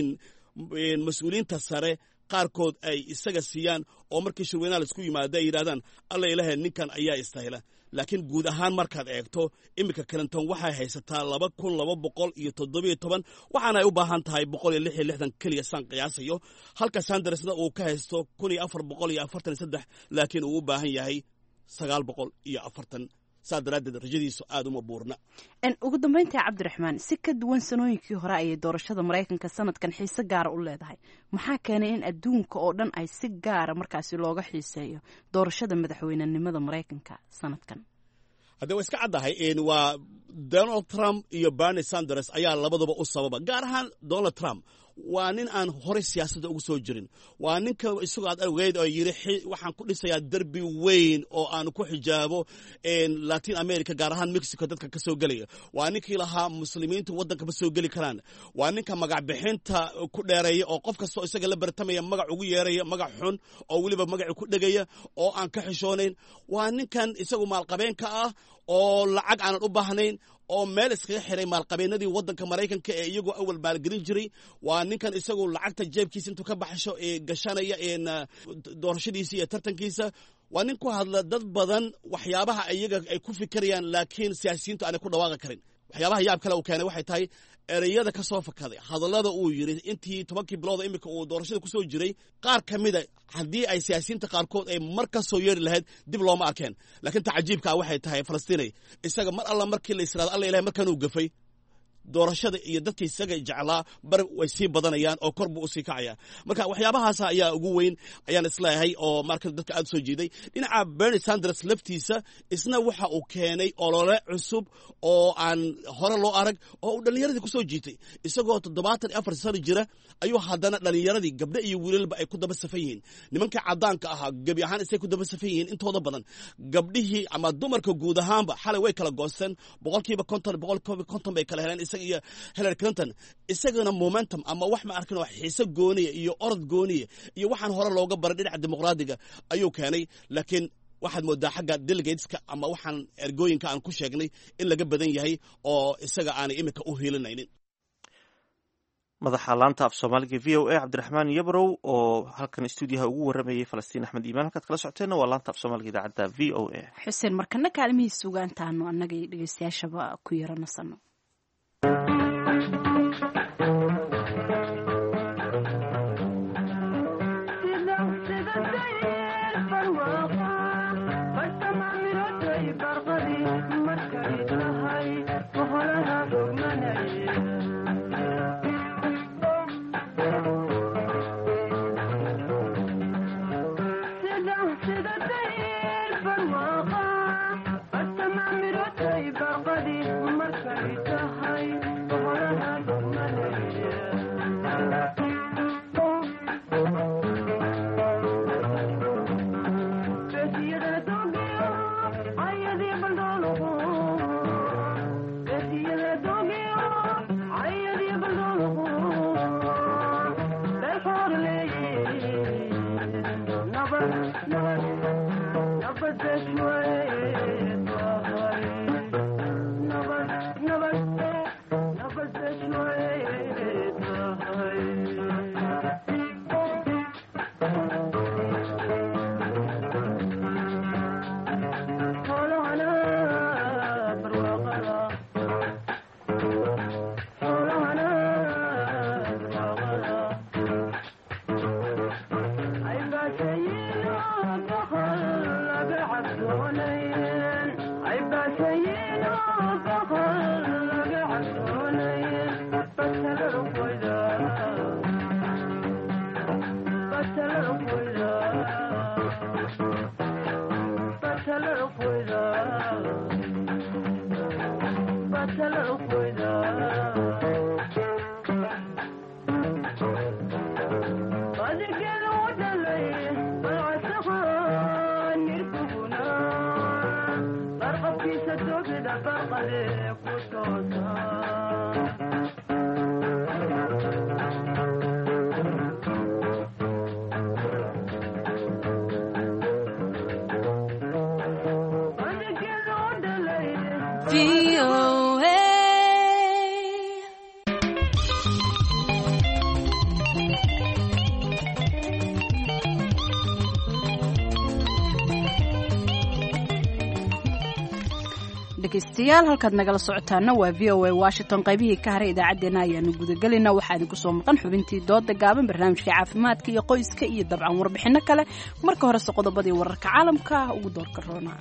mas-uuliyiinta sare qaarkood ay isaga siiyaan oo markii shirweynaha laisku yimaado ay yidhahdaan alla ilahe ninkan ayaa istahila laakiin guud ahaan markaad eegto iminka clinton waxay haysataa laba kun laba boqol iyo toddobiyo toban waxaana ay u baahan tahay boqol iyo lix iyo lixdan keliya saan qiyaasayo halka sandersna uu ka haysto kun iyo afar boqol iyo afartan iyo saddex laakiin uu u baahan yahay sagaal boqol iyo afartan saa daraaddeed rajadiisu aada uma buurna
ugu dambeyntii cabdiraxmaan si ka duwan sanooyinkii hore ayay doorashada maraykanka sanadkan xiise gaara u leedahay maxaa keenay in adduunka oo dhan ay si gaara markaasi looga xiiseeyo doorashada madaxweynenimada maraykanka sanadkan
haddee waa iska caddahay waa donald trump iyo bernie sanders ayaa labaduba u sababa gaar ahaan donald trump waa nin aan horey siyaasadda ugu soo jirin waa ninka isagoo aad ogeyd oo yidhi waxaan ku dhisayaa derbi weyn oo aan ku xijaabo latin america gaar ahaan mexico dadka ka soo gelaya waa ninkii lahaa muslimiintu waddanka ma soo geli karaan waa ninka magac bixinta ku dheereeya oo qof kastoo isaga la bartamaya magac ugu yeeraya magac xun oo weliba magaci ku dhegaya oo aan ka xishoonayn waa ninkan isagu maalqabeenka ah oo lacag aanan u baahnayn oo meel iskaga xiray maalqabeennadii waddanka maraykanka ee iyagoo awal maalgelin jiray waa ninkan isagu lacagta jeebkiisa intuu ka baxsho ee gashanaya doorashadiisa iyo tartankiisa waa nin ku hadla dad badan waxyaabaha iyaga ay ku fikirayaan laakiin siyaasiyiintu aanay ku dhawaaqi karin waxyaabaha yaab kale uu keenay waxay tahay ereyada ka soo fakaday hadallada uu yidhi intii tobankii bilooda iminka uu doorashada ku soo jiray qaar ka mida haddii ay siyaasiyiinta qaarkood ay mar ka soo yeeri lahayd dib looma arkeen laakiin ta cajiibkaa waxay tahay falastiinay isaga mar alla markii la israado alla ilahay markanuu gafay doorashada iyo dadka isaga jeclaa bar way sii badanayaan oo kor buu usii kacaya marka waxyaabahaas ayaa ugu weyn ayaan isleeyahay oo marka dadka aad soo jiiday dhinaca bernie sanders laftiisa isna waxa uu keenay olole cusub oo aan hore loo arag oo uu dhallinyaradii kusoo jiitay isagoo toddobaatan iyo afar sano jira ayuu haddana dhallinyaradii gabdho iyo wiilalba ay ku daba safan yihiin nimankii caddaanka ahaa gebi ahaan isay ku daba safan yihiin intooda badan gabdhihii ama dumarka guud ahaanba xalay way kala goosteen boqolkiiba konton boqolkiiba konton bay kala heleen isaga iyo hillary clinton isagana momentum ama wax ma arkin oo xiise gooniya iyo orod gooniya iyo waxaan hore looga baray dhinaca dimuqraadiga ayuu keenay laakiin waxaad moodaa xagga delegateska ama waxaan ergooyinka aan ku sheegnay in laga badan yahay oo isaga aanay iminka u hiilinaynin
madaxa laanta af soomaaliga v o a cabdiraxmaan yabrow oo halkan stuudiyaha ugu waramayay falastiin axmed iimaan halkaad kala socoteenna waa laanta af soomaaliga idaacadda v o a
xuseen markana kaalmihii sugaantaanu annaga iyo dhegeystayaashaba ku yaro nasano dhegaystayaal halkaad nagala socotaana waa v o a washington qaybihii ka haray idaacaddeenna ayaanu gudagelayna waxaa idinku soo maqan xubintii dooda gaaban barnaamijka caafimaadka iyo qoyska iyo dabcan warbixinno kale marka horese qodobadii wararka caalamka ugu doorka roona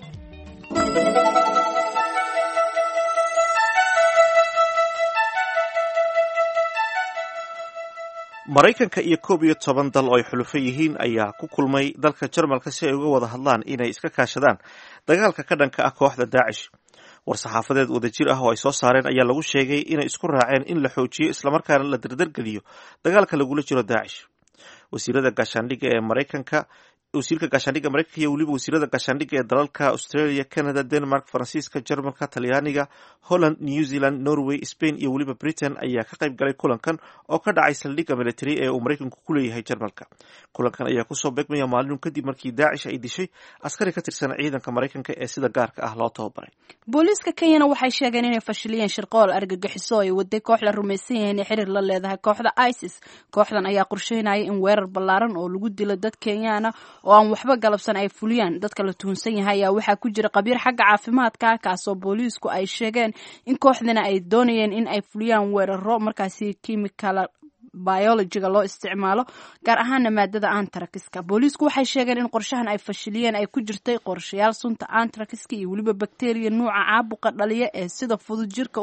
maraykanka iyo koob iyo toban dal oo ay xulufo yihiin ayaa ku kulmay dalka jarmalka si ay uga wada hadlaan inay iska kaashadaan dagaalka ka dhanka ah kooxda daacish war-saxaafadeed wadajir ah oo ay soo saareen ayaa lagu sheegay inay isku raaceen in la xoojiyo islamarkaana la dardargeliyo dagaalka lagula jiro daacish wasiirada gaashaandhigga ee maraykanka wasiirka gaashaandhigga maraykanka iyo weliba wasiirada gaashaandhigga ee dalalka australia canada denmark faransiiska jarmalka talyaaniga holland new zealand norway spain iyo weliba britain ayaa ka qayb galay kulankan oo ka dhacay saldhigga military ee uu maraykanku ku leeyahay jarmalka kulankan ayaa kusoo beegmaya maalin kadib markii daacish ay dishay askari ka tirsan ciidanka maraykanka ee sida gaarka ah loo tababaray
booliiska kenyana waxay sheegeen inay fashiliyeen shirqool argagixiso ay waday koox la rumaysan yahay inay xiriir la leedahay kooxda isis kooxdan ayaa qorsheynaya in weerar ballaaran oo lagu dilo dad kenyaana oo aan waxba galabsan ay fuliyaan dadka la tuhunsan yahay ayaa waxaa ku jira qabiir xagga caafimaadka ah kaasoo booliisku ay sheegeen in kooxdana ay doonayeen in ay fuliyaan weeraro markaasi kimikala biologiga loo isticmaalo gaar ahaana maadada antrakiska booliisku waxay sheegeen in qorshahan ay fashiliyeen ay ku jirtay qorshayaal sunta antrakiska iyo weliba bakteriya nuuca caabuqa dhaliya ee sida fudud jirka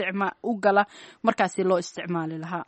u gala markaasi loo isticmaali lahaa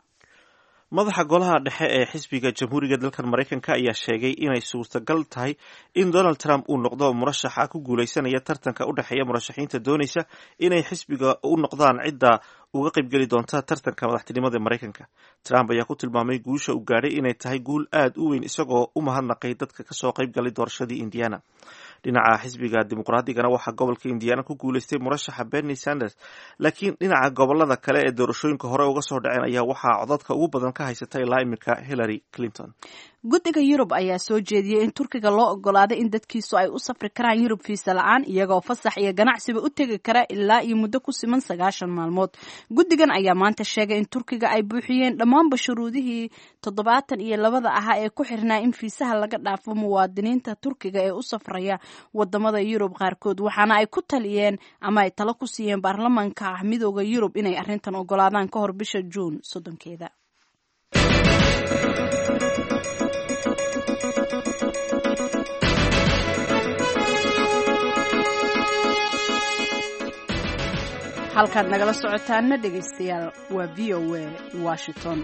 madaxa golaha dhexe ee xisbiga jamhuuriga dalkan maraykanka ayaa sheegay inay suurtagal tahay in donald trump uu noqdo murashaxa ku guuleysanaya tartanka u dhexeeya murashaxiinta doonaysa inay xisbiga u noqdaan cidda uga qaybgeli doonta tartanka madaxtinimada maraykanka trump ayaa ku tilmaamay guusha uu gaadhay inay tahay guul aad u weyn isagoo u mahadnaqay dadka kasoo qaybgalay doorashadii indiana dhinaca xisbiga dimuqraadigana waxaa gobolka indiana ku guuleystay murashaxa bernie sanders laakiin dhinaca gobolada kale ee doorashooyinka hore uga soo dhaceen ayaa waxaa codadka ugu badan ka haysata ilaa iminka hillary clinton
guddiga yurub ayaa soo jeediyey in turkiga loo ogolaaday in dadkiisu ay u safri karaan yurub fiisa la-aan iyagoo fasax iyo ganacsiba u tegi kara ilaa iyo muddo ku siman sagaashan maalmood guddigan ayaa maanta sheegay in turkiga ay buuxiyeen dhammaanba shuruudihii toddobaatan iyo labada ahaa ee ku xirnaa in fiisaha laga dhaafo muwaadiniinta turkiga ee u safraya wadamada yurub qaarkood waxaana ay ku taliyeen ama ay talo ku siiyeen baarlamanka ah midooda yurub inay arrintan ogolaadaan ka hor bisha juun soddonkeeda halkaad nagala socotaana dhegaystayaal waa v o a washington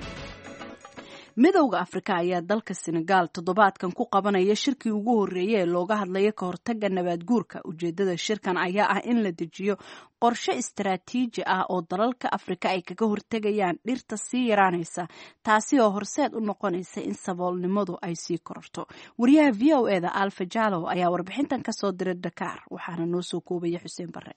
midowda afrika ayaa dalka senegaal toddobaadkan ku qabanaya shirkii ugu horreeyay ee looga hadlaya ka hortagga nabaad guurka ujeedada shirkan ayaa ah in la dejiyo qorshe istaraatiiji ah oo dalalka afrika ay kaga hortegayaan dhirta sii yaraanaysa taasi oo horseed u noqonaysa in saboolnimadu ay sii kororto wariyaha v o e da alfa jalow ayaa warbixintan kasoo diray dakaar waxaana noo soo koobaya xuseen bare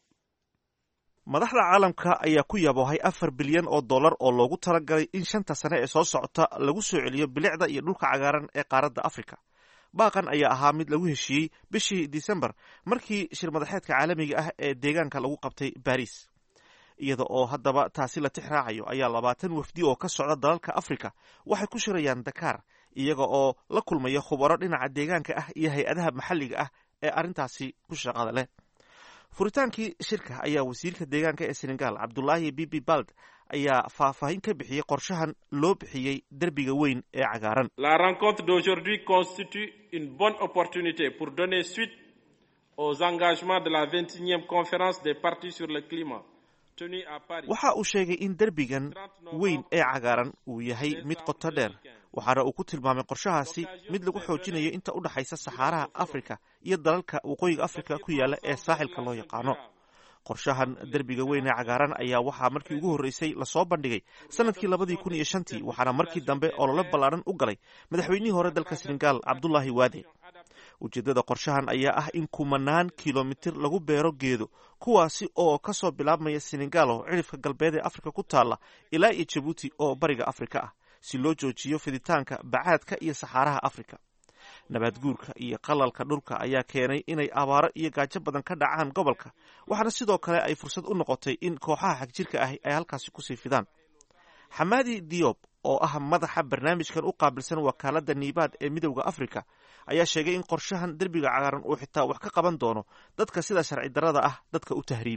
madaxda caalamka ayaa ku yaboohay afar bilyan oo dollar oo loogu talagalay in shanta sane ee soo socota lagu soo celiyo bilicda iyo dhulka cagaaran ee qaaradda afrika baaqan ayaa ahaa mid lagu heshiiyey bishii disembar markii shir madaxeedka caalamiga ah ee deegaanka lagu qabtay baris iyada oo haddaba taasi la tix raacayo ayaa labaatan wafdi oo ka socda dalalka afrika waxay ku shirayaan dakaar iyaga oo la kulmaya khubaro dhinaca deegaanka ah iyo hay-adaha maxalliga ah ee arrintaasi ku shaqada leh furitaankii shirka ayaa wasiirka deegaanka ee senegal cabdulaahi bibi bald ayaa faahfaahin ka bixiyey qorshahan loo bixiyey derbiga weyn ee cagaaran
la rencontre d'aujourd'hui constitue une bonne opportunité pour donner suite aux engagements de la vingt et unième conférence des partis sur le climat tenue à Paris.
waxa uu sheegay in derbigan weyn ee cagaaran uu yahay mid qoto dheer waxaana uu ku tilmaamay qorshahaasi mid lagu xoojinayo inta u dhexaysa saxaaraha afrika iyo dalalka waqooyiga afrika ku yaala ee saaxilka loo yaqaano qorshahan derbiga weyn ee cagaaran ayaa waxaa markii ugu horreysay lasoo bandhigay sanadkii labadii kun iyo shantii waxaana markii dambe olole ballaaran u galay madaxweynihii hore dalka senegal cabdulaahi waade ujeeddada qorshahan ayaa ah in kumanaan kilomitir lagu beero geedo kuwaasi oo ka soo bilaabmaya senegal oo cidhifka galbeed ee afrika ku taalla ilaa iyo jabuuti oo bariga afrika ah si loo joojiyo fiditaanka bacaadka iyo saxaaraha afrika nabaad guurka iyo qalalka dhulka ayaa keenay inay abaaro iyo gaajo badan ka dhacaan gobolka waxaana sidoo kale ay fursad u noqotay in kooxaha xagjirka ahi ay halkaasi kusii fidaan xamaadi diob oo ah madaxa barnaamijkan u qaabilsan wakaaladda niibaad ee midowda afrika ayaa sheegay in qorshahan derbiga cagaaran uu xitaa wax ka qaban doono dadka sida sharci darrada ah dadka u tahriibiya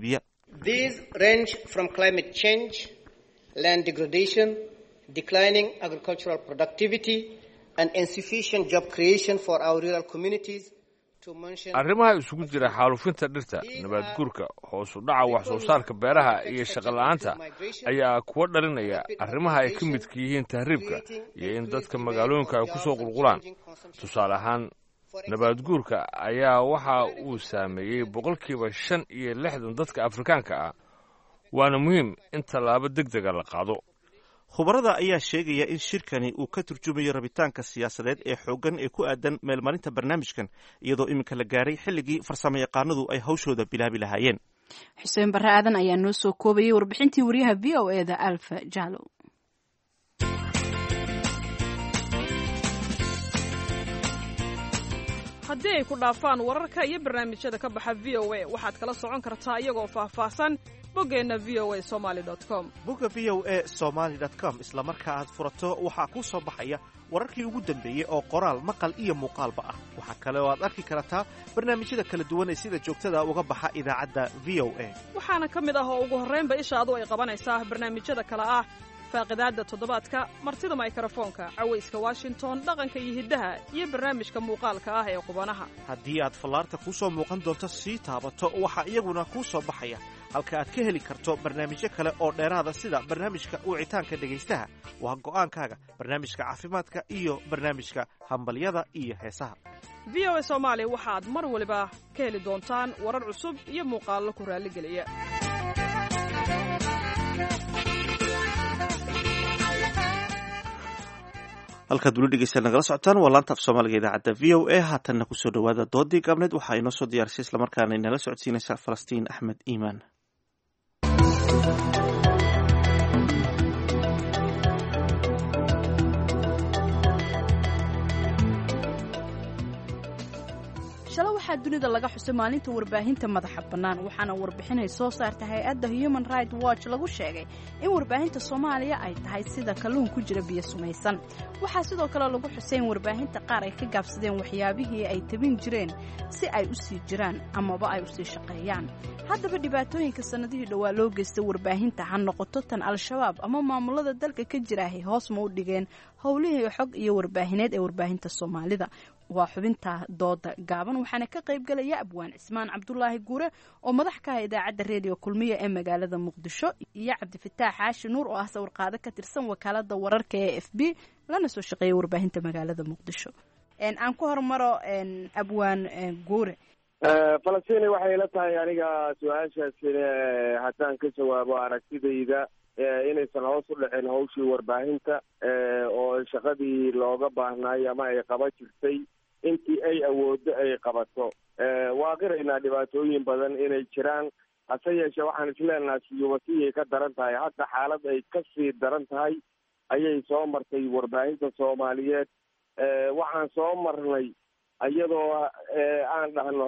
These range from climate change, land degradation, declining agricultural productivity, and insufficient job creation for our rural communities.
arrimaha isugu jira xaalufinta dhirta nabaad guurka hoos u dhaca wax soo saarka beeraha iyo shaqola'aanta ayaa kuwa dhalinaya arrimaha ay ka midka yihiin tahriibka iyo in dadka magaalooyinka ay ku soo qulqulaan tusaale ahaan nabaad guurka ayaa waxa uu saameeyey boqolkiiba shan iyo lixdan dadka afrikaanka ah waana muhiim in tallaabo deg dega la qaado
khubarada ayaa sheegaya in shirkani uu ka turjumayo rabitaanka siyaasadeed ee xooggan ee ku aadan meelmarinta barnaamijkan iyadoo iminka la gaaray xilligii farsamo yaqaanadu ay hawshooda bilaabi lahaayeen
xuseen barre aadan ayaa noo soo koobayay warbixintii wariyaha v o e da alfa jalo
haddii ay ku dhaafaan wararka iyo barnaamijyada ka baxa v o a waxaad kala socon kartaa iyagoo faahfaahsan boggeenna v o a somaali com
bogga v o e somaali com isla marka aad furato waxaa kuu soo baxaya wararkii ugu dambeeyey oo qoraal maqal iyo muuqaalba ah waxaa kale oo aad arki kartaa barnaamijyada kala duwan ee sida joogtada uga baxa idaacadda v o a
waxaana ka mid ah oo ugu horraynba ishaadu ay qabanaysaa barnaamijyada kale ah faaqidaadda toddobaadka martida maykrofoonka cawayska washington dhaqanka iyo hiddaha iyo barnaamijka muuqaalka ah ee qubanaha
haddii aad fallaarta kuu soo muuqan doonto sii taabato waxaa iyaguna kuu soo baxaya halka aad ka heli karto barnaamijyo kale oo dheeraada sida barnaamijka wicitaanka dhegaystaha waa go'aankaaga barnaamijka caafimaadka iyo barnaamijka hambalyada iyo heesaha
v o a soomaali waxaad mar waliba ka heli doontaan warar cusub iyo muuqaallo ku raalligeliya
halkaad weli dhegeystaad nagala socotaan waa laanta af soomaaliga idaacadda v o a haatanna kusoo dhowaada doodii gaabneed waxaa inoo soo diyaarisay islamarkaana inala socodsiinaysa falastiin axmed iimaan
shalay waxaa dunida laga xusay maalinta warbaahinta madaxa bannaan waxaana warbixinay soo saarta hay-adda human right watch lagu sheegay in warbaahinta soomaaliya ay tahay sida kalluun ku jira biyo sumaysan waxaa sidoo kale lagu xusay in warbaahinta qaar ay ka gaabsadeen waxyaabihii ay tabin jireen si ay u sii jiraan amaba ay u sii shaqeeyaan haddaba dhibaatooyinka sannadihii dhowaa loo geystay warbaahinta ha noqoto tan al-shabaab ama maamulada dalka ka jiraahay hoos ma u dhigeen howlihii xog iyo warbaahineed ee warbaahinta soomaalida waa xubinta dooda gaaban waxaana ka qayb galaya abwaan cismaan cabdulaahi guure oo madax ka ah idaacadda reediyo kulmiya ee magaalada muqdisho iyo cabdifataax xaashi nuur oo ah sawirqaado ka tirsan wakaalada wararka ee f b lana soo shaqeeya warbaahinta magaalada muqdisho aan ku hormaro abwaan guure
falastiin waxay la tahay aniga su-aashaasina haddaan ka jawaabo aragtidayda inaysan hoos u dhicin hawshii warbaahinta oo shaqadii looga baahnaay ama ay qaba jirtay intii ay awooddo ay qabato waa qiraynaa dhibaatooyin badan inay jiraan hase yeeshee waxaan isleenaha siyubatiyay ka daran tahay hadda xaalad ay kasii daran tahay ayay soo martay warbaahinta soomaaliyeed waxaan soo marnay iyadoo aan dhahno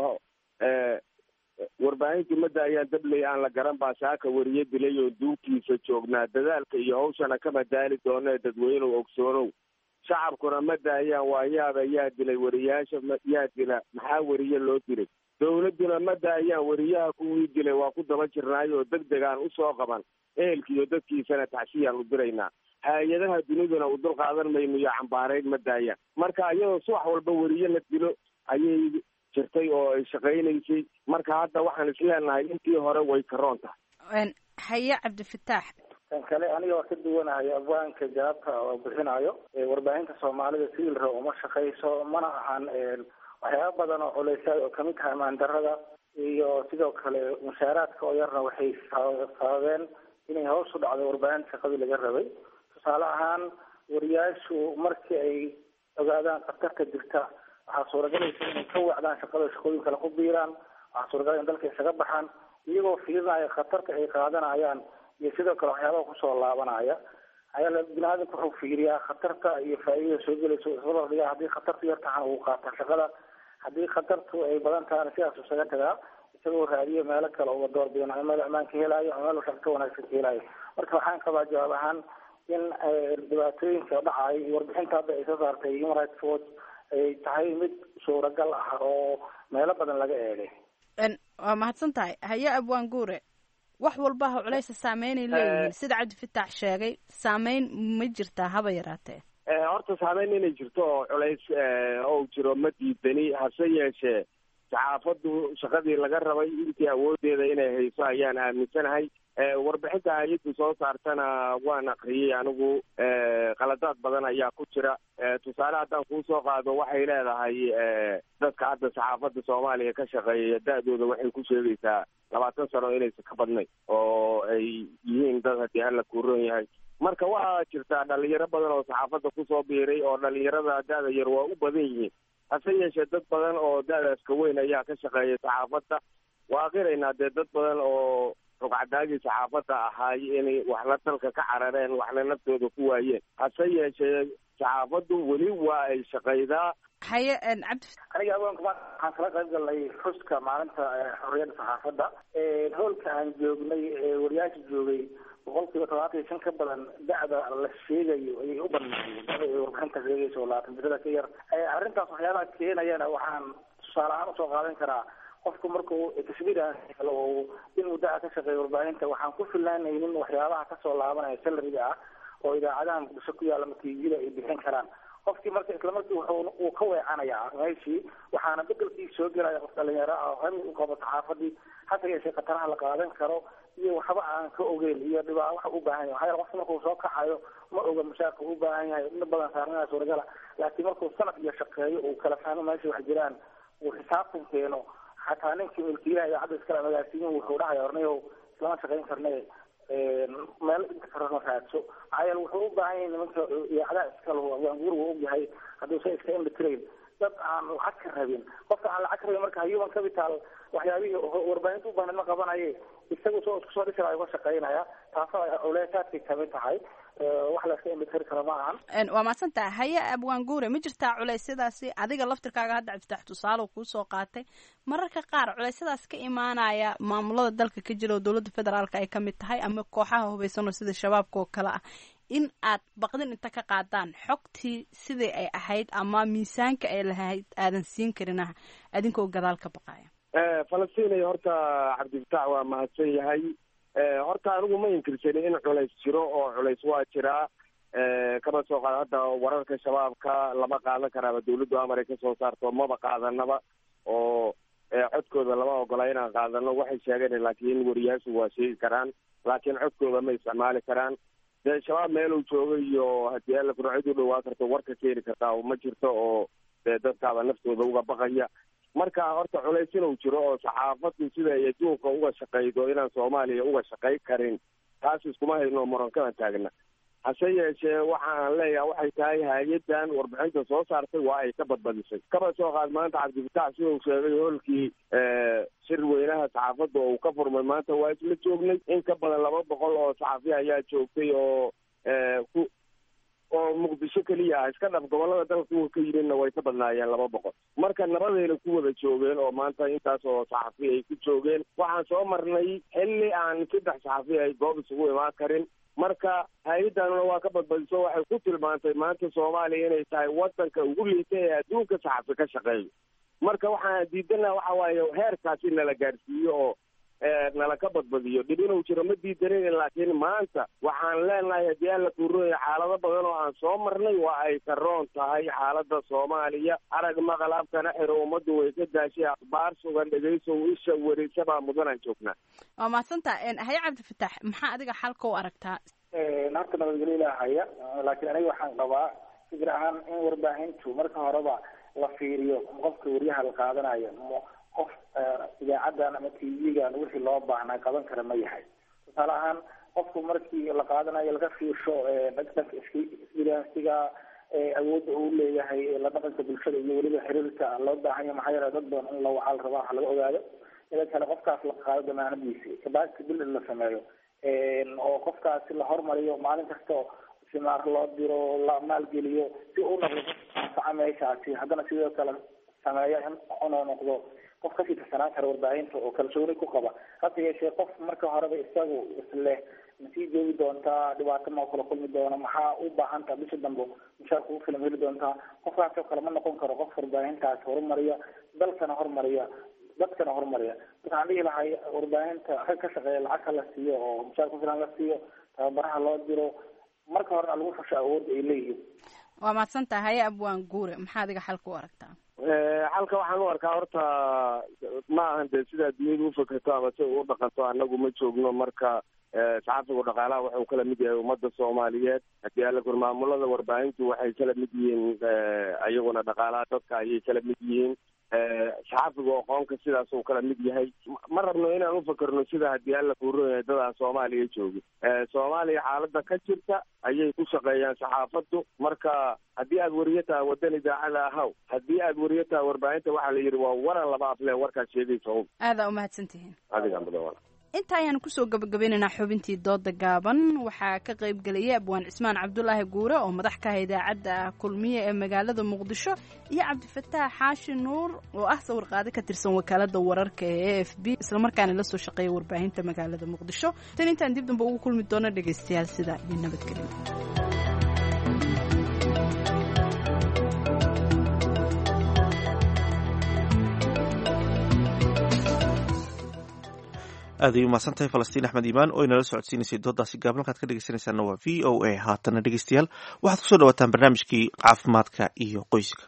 warbaahintii madda ayaan dabley aan la garan baa saaka wariye dilay oo duugtiisa joognaa dadaalka iyo hawshana kama daali doonee dadweynuhu ogsoonow shacabkuna madda ayaan waayaaba yaa dilay wariyaasha yaa dila maxaa wariye loo dilay dawladduna madda ayaan wariyaha kuwii dilay waa ku daba jirnaay oo deg degaan usoo qaban ehelkiiyo dadkiisana taxsiyaan u diraynaa hay-adaha duniduna u dul qaadan mayno iyo cambaarayn madaaya marka iyadoo subax walba wariye la dilo ayay jirtay oo ay shaqaynaysay marka hadda waxaan isleenahay intii hore way karoon tahay
haye cabdifataax
kan kale aniga waa ka duwanahay abwaanka jawaabta oo bixinayo warbaahinta soomaalida sidii la rabo uma shaqayso mana ahan waxyaaba badan oo culeysa oo kamid tahay maandarada iyo sidoo kale mushaaraadka oo yarna waxay sababeen inay hoos u dhacdo warbaahinta shaqadii laga rabay tusaale ahaan wariyaashu markii ay ogaadaan khatarta jirta waxaa suuragelaysa inay ka wacdaan shaqada shaqooyin kale ku biiraan waxaa suuragal in dalka isaga baxaan iyagoo fiirinaya khatarta ay qaadanayaan iyo sidoo kale waxyaabaha kusoo laabanaya ayaa bini aadamka wuxuu fiiriyaa khatarta iyo faa'iidada soo gelaysa isla dhigaa haddii khatartu yar tahan uu qaata shaqada haddii khatartu ay badan tahana sidaas isaga tagaa isagoo raadiyo meelo kale uga door bidan ama meel amaan ka helayo ama meel shaqo ka wanaagsan ka helayo marka waxaan qabaa jawaab ahaan in dhibaatooyinka dhacay iyo warbixinta hadda ay soo saartay human rights watch ay tahay mid suuragal ah oo meelo badan laga eegay
waa mahadsan tahay haye abwaan guure wax walbaha culeysa saameynay leeyihiin sida cabdifitaax sheegay saameyn ma jirtaa haba yaraatee
horta saameyn inay jirto oo culays ou jiro ma diidani hase yeeshee saxaafaddu shaqadii laga rabay intii awoodeeda inay hayso ayaan aaminsanahay warbixinta hay-addu soo saartana waan akriyey anigu qaladaad badan ayaa ku jira tusaale haddaan kuu soo qaado waxay leedahay dadka hadda saxaafadda soomaaliya ka shaqeeya da-dooda waxay ku sheegaysaa labaatan sano inaysan ka badnayn oo ay yihiin dad haddii alla kuuron yahay marka waxaa jirtaa dhalinyaro badan oo saxaafadda kusoo biiray oo dhalinyarada da-da yar waa u badan yihiin hase yeeshee dad badan oo da-daas ka weyn ayaa ka shaqeeya saxaafadda waa qiraynaa dee dad badan oo rugcadaagii saxaafadda ahaay inay waxna dalka ka carareen waxna naftooda ku waayeen hase yeeshee saxaafaddu weli waa ay shaqaydaa
haye cabdi
aniga agoonka maanta waxaan kala qayb galnay xuska maalinta xorriyadda saxaafadda hoolka aan joognay wariyaasha joogay boqol kiiba todobaatan iyo shan ka badan da-da la sheegayo ayay u badnaayeen da ay warbixinta sheegayso oo labaatan birada ka yar arrintaas waxyaabaha keenayana waxaan tusaale ahaan usoo qaadan karaa qofku markuu tashbiir oo in muddaha ka shaqeeya warbaahinta waxaan ku filaanaynin waxyaabaha kasoo laabanaya salariga ah oo idaacadaha muqdisho ku yaalla matiijida ay bixin karaan qofkii marka isla markii wuxuu uu ka weecanayaa meeshii waxaana bedelkii soo gelaya qof dhalinyaro ah oo hami u qabo saxaafadii hase yeeshee khataraha la qaadan karo iyo waxba aan ka ogeyn iyo dhibaa waxa u baahan yahay waxaa qofka markuu soo kacayo ma oga mushaarka u baahan yahay in badan saarnaa suuragala laakiin markuu sanad iyo shaqeeyo uu kala fahmo meesha wax jiraan uu xisaabtan keeno xataa ninkii milkiilaha idaacadda iskale magaasiyin wuxuu dhahaya ornayow islama shaqayn karne meel inta karano raadso maxaa yeele wuxuu u baahan yahay nimanka idaacadaha iskale waanguur wuu ogyahay hadduusan iska indhatirayn dad aan lacag ka rabin qofka aan lacag ka rabin marka human capital waxyaabihii warbaahinta u baahnid ma qabanaye isagu soo isku soo dhisaya uga shaqaynaya taasoo culeysaadkay kamid tahay wax la iska indhatiri karo ma ahan
waa mahadsantaha haye abwaan guure ma jirtaa culeysyadaasi adiga laftirkaaga hadda cabdifatax tusaale kuu soo qaatay mararka qaar culeysyadaas ka imaanaya maamulada dalka ka jira oo dowladda federaalka ay kamid tahay ama kooxaha hubaysan oo sida shabaabka oo kale ah in aad baqdin inta ka qaadaan xogtii sidai ay ahayd ama miisaanka ay lahayd aadan siin karinah adinkoo gadaal ka baqaya
falastiin horta cabdifatax waa mahadsan yahay horta anigu ma inkirsani in culays jiro oo culays waa jiraa kama soo qaado hadda wararka shabaabka lama qaadan karaaba dawladdu amar ay kasoo saarto maba qaadanaba oo codkooda lama ogola inaan qaadano waxay sheegeen laakiin wariyaashu waa sheegi karaan laakiin codkooda ma isticmaali karaan dee shabaab meeluu jooga iyo haddii alla furcid u dhawaa karto warka keeni kartaa ma jirto oo dee dadkaaba naftooda uga baqaya marka horta culays inuu jiro oo saxaafaddu sida ay adduunka uga shaqaydo inaan soomaaliya uga shaqay karin taas iskuma hayno murankana taagna hase yeeshee waxa aan leeyahay waxay tahay hay-addan warbixinta soo saartay waa ay ka badbadisay kaba soo qaad maanta cabdifatax sidau sheegay hoolkii shir weynaha saxaafadda oo uu ka furmay maanta waa isla joognay in ka badan laba boqol oo saxafi ayaa joogtay oo ku oo muqdisho keliya ah iska dhaf gobolada dalka kuwa ka yimidna way ka badnaayeen laba boqol marka nabadayna ku wada joogeen oo maanta intaas oo saxafi ay ku joogeen waxaan soo marnay xilli aan saddex saxafi ay goob isugu imaan karin marka hay-addanuna waa ka badbadiso waxay ku tilmaantay maanta soomaaliya inay tahay wadanka ugu liita ee adduunka saxafi ka shaqeeyo marka waxaan diidana waxa waaye heerkaasi nala gaadhsiiyo oo nala ka badbadiyo dhib inuu jiro ma diidanin laakiin maanta waxaan leenahay haddii aan la kuurooya xaalado badan oo aan soo marnay waa ay ka roon tahay xaalada soomaaliya arag maqal afkana xiro ummaddu way ka daashay akhbaar sugan dhegaysow isha werisabaa mudanaan joognaa
waa mahadsanta haye cabdifatax maxaa adiga xalka u aragtaa
horta nabadgelyo ilaahaya laakiin aniga waxaan qabaa fikir ahaan in warbaahintu marka horeba la fiiriyo qofka wariyaha la qaadanayo qof idaacadan ama t v-gan wixii loo baahnaa qaban kara ma yahay tusaale ahaan qofku markii la qaadanayo laga fiirsho dhanka experiensiga awoodda uu leeyahay la dhaqanka bulshada iyo weliba xiriirka loo baahan yahay maxaa yeele dad badan in la wacaal rabaa waxa laga ogaado ida kale qofkaas la qaado damaanadiisi kabacdi bil la sameeyo oo qofkaasi la hormariyo maalin kasta simaar loo diro la maalgeliyo si uu noqdo anfaca meeshaasi haddana sidoo kale sameeya in inuu noqdo qof kasii tirsanaan kara warbaahinta oo kalsooni ku qaba hase yeeshee qof marka horeba isagu isleh masii joogi doontaa dhibaato ma kala kulmi doona maxaa u baahantaa bisha dambe mushaarka ugu filan heli doontaa qofkaasoo kale ma noqon karo qof warbaahintaas horumariya dalkana horumariya dadkana horumariya waxaan dhihi lahay warbaahinta rag ka shaqeeya lacag ha la siiyo oo mushaar ku filan la siiyo tababaraha loo diro marka horena lagu fasho awoodda ay leeyihiin
waa mahadsan tahay abwaan guure maxaa adiga xalka u aragtaa
halka waxaan u arkaa horta ma ahan dee sidaa dunyadu ufakerto ama si u dhaqanto annagu ma joogno marka saxaafigu dhaqaalaha wuxuu kala mid yahay ummadda soomaaliyeed haddii alla kur maamulada warbaahintu waxay kala mid yihiin iyaguna dhaqaalaha dadka ayay kala mid yihiin saxaafigu aqoonka sidaas uu kala mid yahay ma rabno inaan ufakerno sida haddii alla kuuron yahay dadaan soomaaliya joogin soomaaliya xaalada ka jirta ayay ku shaqeeyaan saxaafaddu marka haddii aad wariyo tahay waddan idaacada ahaw haddii aad wariyo tahay warbaahinta waxaa la yidhi waa waran laba afle warkaad sheegaysa un
aadaa umahadsan tihiin
adiga mudan
inta ayaanu kusoo gabagabeynaynaa xubintii dooda gaaban waxaa ka qayb geliyay abwaan cismaan cabdulaahi guure oo madax ka ah idaacadda kulmiye ee magaalada muqdisho iyo cabdifataax xaashi nuur oo ah sawir qaade ka tirsan wakaalada wararka ee a f b islamarkaana la soo shaqeeya warbaahinta magaalada muqdisho tan intaan dib damba ugu kulmi doono dhegaystayaal sida iyo nabadgelyo
aad ay umahadsan tahay falastiin axmed iimaan oo inala socodsiinaysay doodaasi gaaban halkaad ka dhegeysanaysaana waa v o a haatana dhegeystayaal waxaad kusoo dhawaataan barnaamijkii caafimaadka iyo qoyska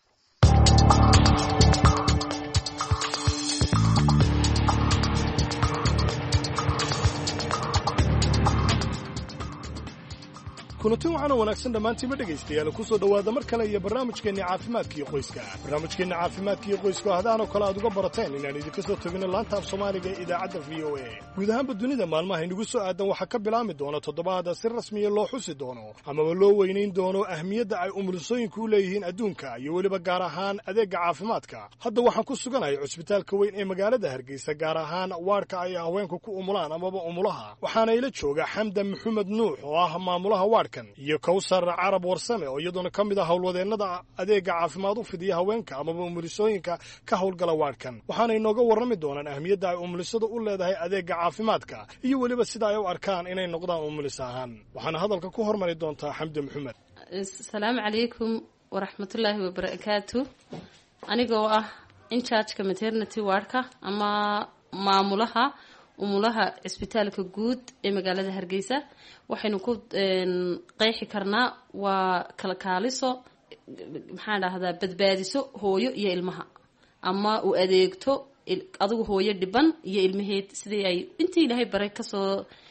kulanti waxaana wanaagsan dhammaantiinba dhegaystayaal ku soo dhowaada mar kale iyo barnaamijkeenni caafimaadkiiyo qoyska barnaamijkeenna caafimaadkiiyo qoyska oo hadaanoo kale aad uga barateen inaan idinka soo tagino laanta af soomaaliga ee idaacadda v o a guud ahaanba dunida maalmaha inagu soo aadan waxaa ka bilaami doona toddobaada si rasmiya loo xusi doono amaba loo weynayn doono ahmiyadda ay umulisooyinku u leeyihiin adduunka iyo weliba gaar ahaan adeegga caafimaadka hadda waxaan ku suganahay cusbitaalka weyn ee magaalada hargeysa gaar ahaan waadhka ay haweenku ku umulaan amaba umulaha waxaana ila jooga xamdan maxamed nuux oo ah maamulaha waadhka iyo kawsar carab warsame oo iyaduna ka mid ah howlwadeennada adeegga caafimaad u fidiya haweenka amaba umulisooyinka ka howlgala waadhkan waxaana inooga warrami doonaan ahmiyadda ay umulisadu u leedahay adeegga caafimaadka iyo weliba sida ay u arkaan inay noqdaan umulis ahaan waxaana hadalka ku hormari doontaa xamdi maxamed
asalaamu calaykum waraxmatullaahi wabarakaatu anigoo ah inchargeka maternity wardka ama maamulaha umulaha cisbitaalka guud ee magaalada hargeysa waxaynu ku qeexi karnaa waa kalkaaliso maxaan dhahdaa badbaadiso hooyo iyo ilmaha ama u adeegto adigu hooyo dhiban iyo ilmaheed sidii ay intii ilaahay baray kasoo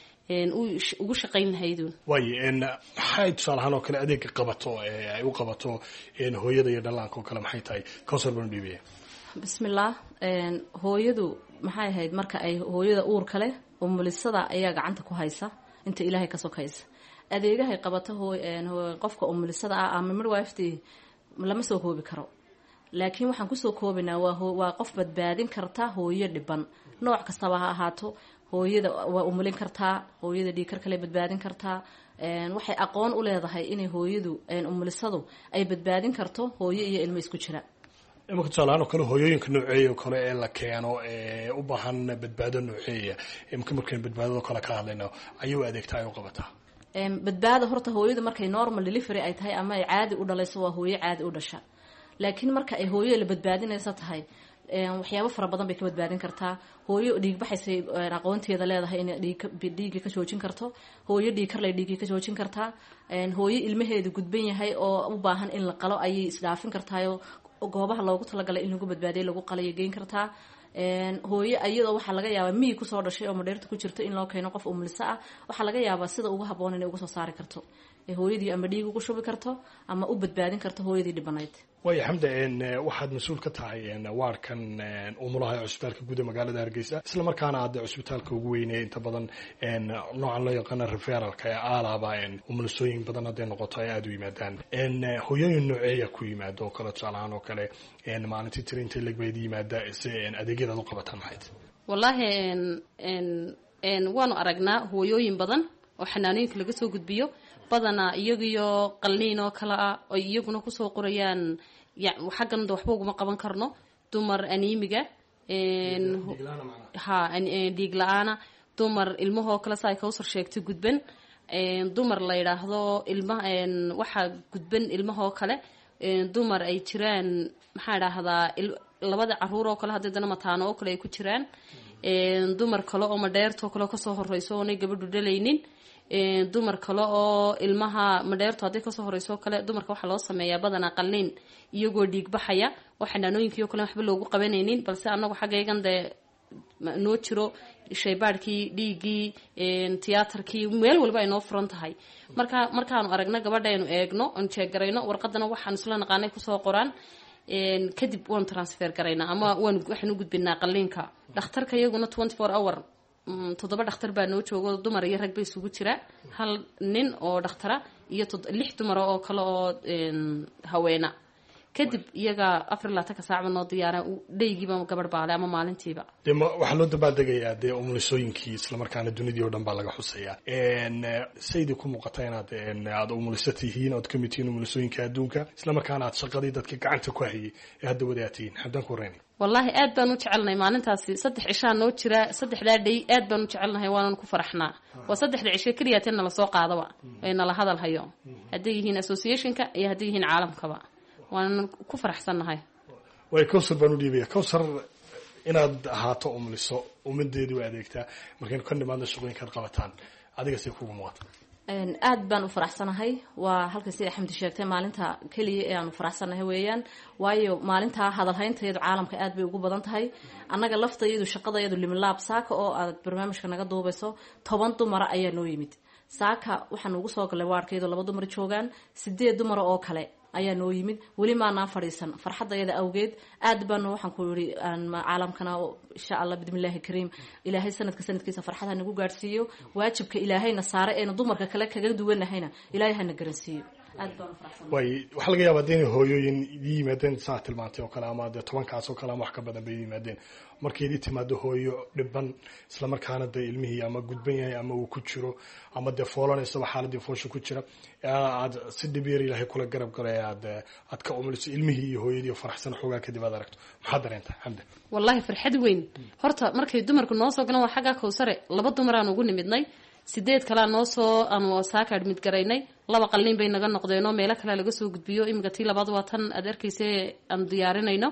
ugu shaqayn lahaydun
waaye maxay tusaalahaan oo kale adeega qabato ay u qabato hooyada iyo dhallaanka oo kale maxay tahay kawsar banu dhiibaya
bismillaah hooyadu maxay ahayd marka ay hooyada uurka leh umulisada ayaa gacanta ku haysa inta ilaahay ka sokaysa adeegahay qabato qofka umulisada ah ama midwifety lama soo koobi karo laakiin waxaan kusoo koobinaa waa qof badbaadin karta hooyo dhiban nooc kastaba ha ahaato hooyada waa umulin kartaa hooyada dhiikar kale badbaadin kartaa waxay aqoon u leedahay inay hooyadu umulisadu ay badbaadin karto hooyo iyo ilmo isku jira
imaka tusaalahaan oo kale hooyooyinka nooceeya oo kale ee la keeno ee u baahan badbaado nooceeya imka markaynu badbaadado kale ka hadlayno ayuu adeegtaa ay u qabataa
badbaada horta hooyadu markay normal delivery ay tahay ama ay caadi u dhalayso waa hooyo caadi u dhasha laakiin marka ay hooyo la badbaadinaysa tahay waxyaabo fara badan bay ka badbaadin kartaa hooyo dhiigbaxaysay aqoonteeda leedahay inay dhiigii ka joojin karto hooyo dhiigkarlay dhiigii ka joojin kartaa hooyo ilmaheedu gudban yahay oo u baahan in la qalo ayay isdhaafin kartaayo goobaha loogu talagalay in lagu badbaadiya lagu qalayo geyn kartaa hooyo iyadoo waxaa laga yaabaa miyi kusoo dhashay oo madheerta ku jirto in loo keeno qof umliso ah waxaa laga yaabaa sida ugu haboon inay uga soo saari karto hooyadii ama dhiig ugu shubi karto ama u badbaadin karto hooyadii dhibanayd
waaya xamda waxaad mas-uul ka tahay waarkan umulaha ee cusbitaalka guud ee magaalada hargeysa isla markaana aad cusbitaalka ugu weynaya inta badan noocan loo yaqaana referalka ee aalaaba umulisooyin badan hadday noqoto ay aada u yimaadaan hooyooyin nooceeya ku yimaado oo kale tusaalahaan oo kale maalintii tiri intay legbayd yimaada si adeegyadaad u qabataan maxayd
wallaahi waanu aragnaa hooyooyin badan oo xanaanooyinka laga soo gudbiyo badanaa iyagiyo qalniin oo kale ah oy iyaguna kusoo qorayaan xaggan waxba uguma qaban karno dumar aniimiga ha dhiig la-aana dumar ilmahoo kale sa ay kawsar sheegtay gudban dumar la yidhaahdo ilma waxaa gudban ilmahoo kale dumar ay jiraan maxaa dhahdaa
labada caruur oo kale hadday dana mataano oo kale ay ku jiraan dumar kale oo madheertoo kale kasoo horeyso oonay gabadhu dhalaynin dumar kale oo ilmaha madheerto hadday kasoo horeyso kale dumarka waxaa loo sameeyaa badanaa qalliin iyagoo dhiig baxaya oo xanaanooyinkii o kale waxba loogu qabanaynin balse anagu xaggaygan dee noo jiro shaybaadhkii dhiiggii tiyaatarkii meel walba ay noo furan tahay marka markaanu aragno gabadha aynu eegno oon jeeggarayno warqadana waxaan isla naqaanay kusoo qoraan kadib waanu transfer garaynaa ama waan waxaan u gudbinaa qalliinka dhakhtarka iyaguna twenty four hour toddoba dhakhtar baa noo joogo dumar iyo rag ba isugu jira hal nin oo dhakhtara iyo lix dumara oo kale oo haweena kadib iyaga afar iyo labaatanka saacba noo diyaara dheygiiba gabadh baale ama maalintiiba
dee waxaa loo dabaaldegayaa dee umulisooyinkii islamarkaana dunidii o dhan baa laga xuseeyaa saydii ku muuqata inaad aada umuliso tihiin ood kamid tihiin umulisooyinka adduunka islamarkaana aad shaqadii dadka gacanta ku hayay ee hadda wada aad tihiin xamdaan ku horeyna
wallaahi aad baan u jecelnahay maalintaasi saddex cishaa noo jira saddexdaa dhey aad baan u jecelnahay waanan ku faraxnaa waa saddexda cishe keliyaatee nala soo qaadaba ee nala hadal hayo hadday yihiin associationka iyo hadday yihiin caalamkaba waanan ku faraxsannahay
way cowsar baan u dhiibaya cowsar inaad ahaato umuliso ummadeedii u adeegtaa markaynu ka nimaadno shaqooyinkaad qabataan adiga say kugu muuqata
aad baan u faraxsanahay waa halka sida xamdi sheegtay maalinta keliya ee aanu faraxsanahay weeyaan waayo maalintaa hadalhayntayadu caalamka aad bay ugu badan tahay annaga laftayadu shaqadayadu liminlaab saaka oo aad barnaamijka naga duubayso toban dumara ayaa noo yimid saaka waxaan ugu soo galay waarkayadoo laba dumar joogaan sideed dumara oo kale ayaa noo yimid weli maanaa fadhiisan farxadayada awgeed aad baanu waxaan ku yidhi caalamkana insha allah bismillahi kariim ilaahay sanadka sanadkiisa farxad nagu gaadhsiiyo waajibka ilaahayna saare eenu dumarka kale kaga duwanahayna ilaahay hana garansiiyo aad baanu faraxsan
way waxaa laga yaabaa dee inay hooyooyin idii yimaadeen saa tilmaantay oo kale ama dee tobankaas oo kale ama wax ka badan bay yimaadeen markay idii timaado hooyo dhiban islamarkaana dee ilmihii ama gudban yahay ama uu ku jiro ama dee foolanaysaba xaaladii foosha ku jira aad si dhib yar ilaahay kula garab galay aad aad ka umuliso ilmihii iyo hooyadii oo faraxsan xoogaa kadib aad aragto maxaad dareentaa xamda
wallaahi farxad weyn horta markay dumarku noo soo galan waa xaggaa kowsare laba dumaraan ugu nimidnay sideed kalea noo soo aanu saaka admid garaynay laba qalliin bay naga noqdeenoo meelo kale laga soo gudbiyo iminka tii labaad waa tan aad arkaysa aanu diyaarinayno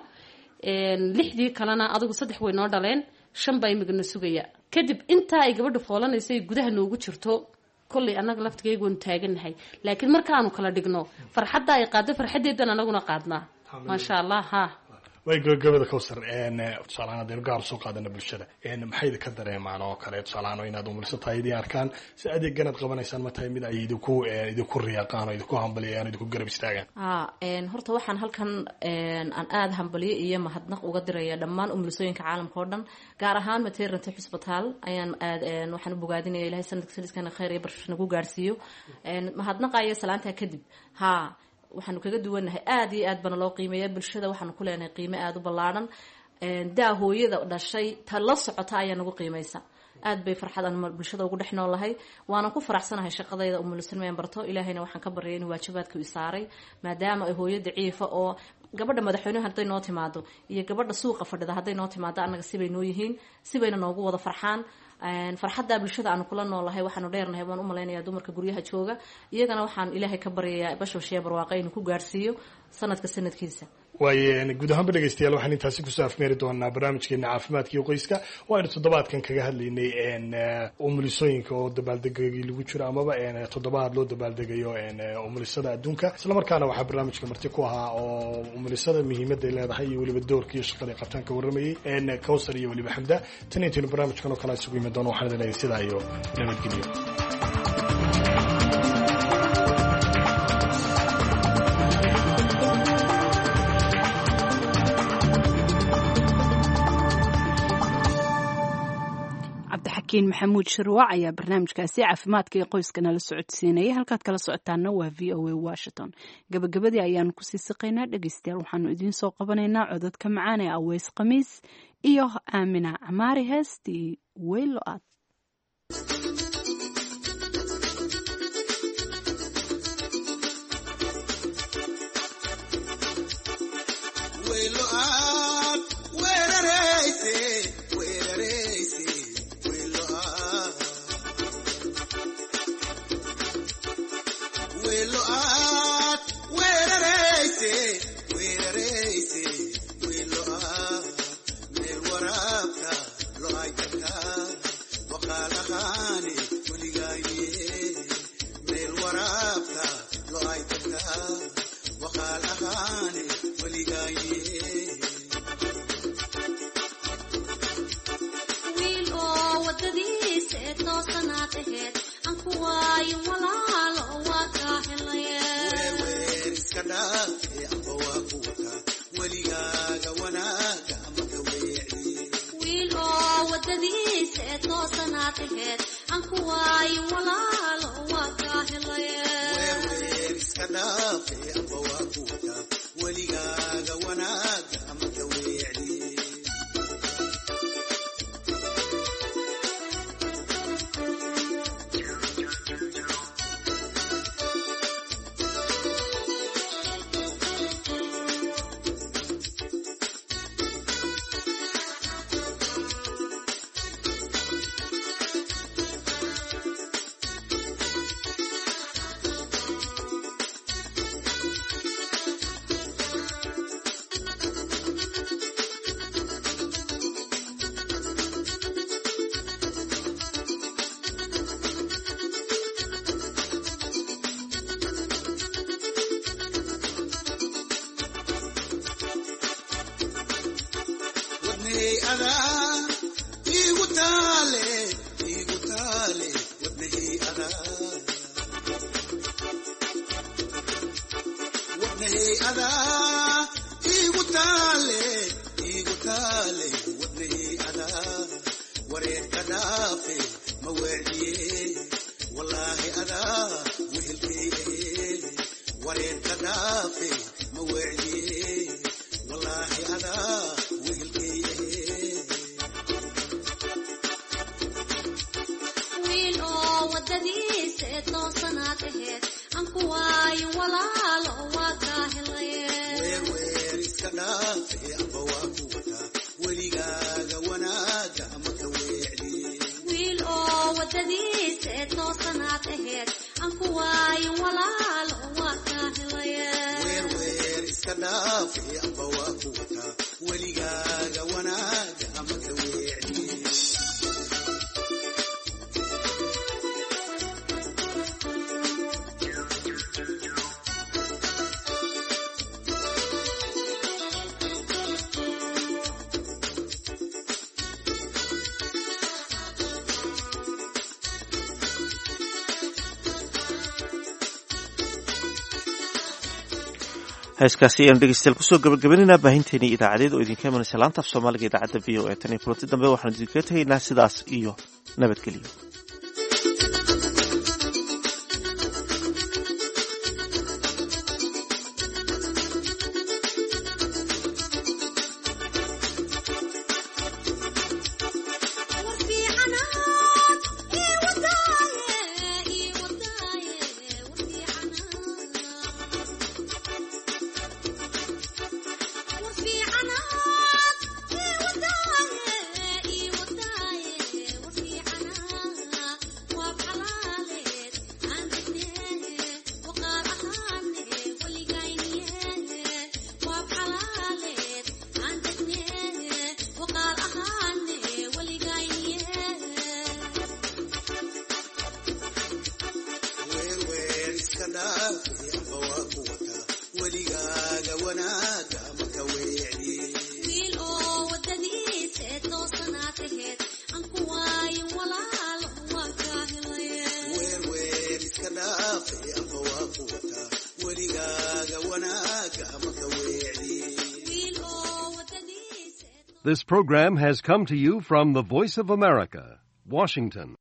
lixdii kalena adigu saddex way noo dhaleen shan baa imigana sugaya kadib intaa ay gabadha foolanayso ay gudaha noogu jirto kollay annaga laftigayga waanu taagannahay laakiin markaanu kala dhigno farxadda ay qaado farxaddeedan anaguna qaadnaa maasha allah ha
way gabagabada cowsar tusaalahaan haddaynu gaar usoo qaadana bulshada maxay idinka dareemaan oo kale tusaalahaan inaad umuliso tahay idin arkaan si adeeganaad qabanaysaan ma tahay mid ay idinku idinku riyaaqaan oo idinku hambaliyaan oo idinku garab istaagaan
a horta waxaan halkan aan aada hambalyo iyo mahadnaq uga diraya dhammaan umulisooyinka caalamka oo dhan gaar ahaan maternity hospital ayaan aad waxaan u bogaadinaya ilahay sanadka sanadkana khayr iyo barsh nagu gaarsiiyo mahadnaqa iyo salaantaa kadib ha waxaanu kaga duwannahay aada iyo aad bana loo qiimeeya bulshada waxaanu ku leenahay qiime aada u ballaadhan daa hooyada dhashay ta la socota ayaa nagu qiimaysa aad bay farxadan bulshada ugu dhex noolahay waanan ku faraxsanahay shaqadayda umulisanmeen barto ilaahayna waxaan ka baryay inuu waajibaadka i saaray maadaama ay hooyo daciifa oo gabadha madaxweynehu hadday noo timaado iyo gabadha suuqa fadhida hadday noo timaado annaga sibay noo yihiin sibayna noogu wada farxaan farxadda bulshada aanu kula noolahay waxaanu dheernahay baan umalaynaya dumarka guryaha jooga iyagana waxaan ilaahay ka baryayaa bashbashiya barwaaqo inuu ku gaarhsiiyo sanadka sanadkiisa
waaye guud ahaanba dhegeystayaal waxaan intaasi kusoo afmeeri doonaa barnaamijkeena caafimaadka iyo qoyska waaynu toddobaadkan kaga hadlaynay umulisooyinka oo dabaaldegagii lagu jiro amaba toddobaad loo dabaaldegayo umulisada adduunka islamarkaana waxaa barnaamijka marti ku ahaa oo umulisada muhiimaday leedahay iyo weliba doorka iyo shaqada qabtaan ka warramayay cowsar iyo weliba xamda tan intaynu barnaamijkan oo kale isugu imi doono waxaan idin sidaa iyo nabadgelyo
cabdixakiin maxamuud shirwac ayaa barnaamijkaasi caafimaadka iyo qoyska nala socodsiinayay halkaad kala socotaana waa v o a washington gabagabadii ayaanu kusii siqaynaa dhegeystayaal waxaanu idiin soo qabanaynaa cododka macaan ee aweys khamiis iyo aamina camaari heestii weylo aad
Weerareyse, weerareyse, weelo ah.
heeskaasi ayaan dhegeystayaal kusoo gabagabaynayna baahinteennii idaacadeed oo idinka imanaysa laanta af soomaaliga idaacadda v o e tan iyo kulanti dambe waxaanu idinkaga tegaynaa sidaas iyo nabadgelyo
This program has come to you from the Voice of America, Washington.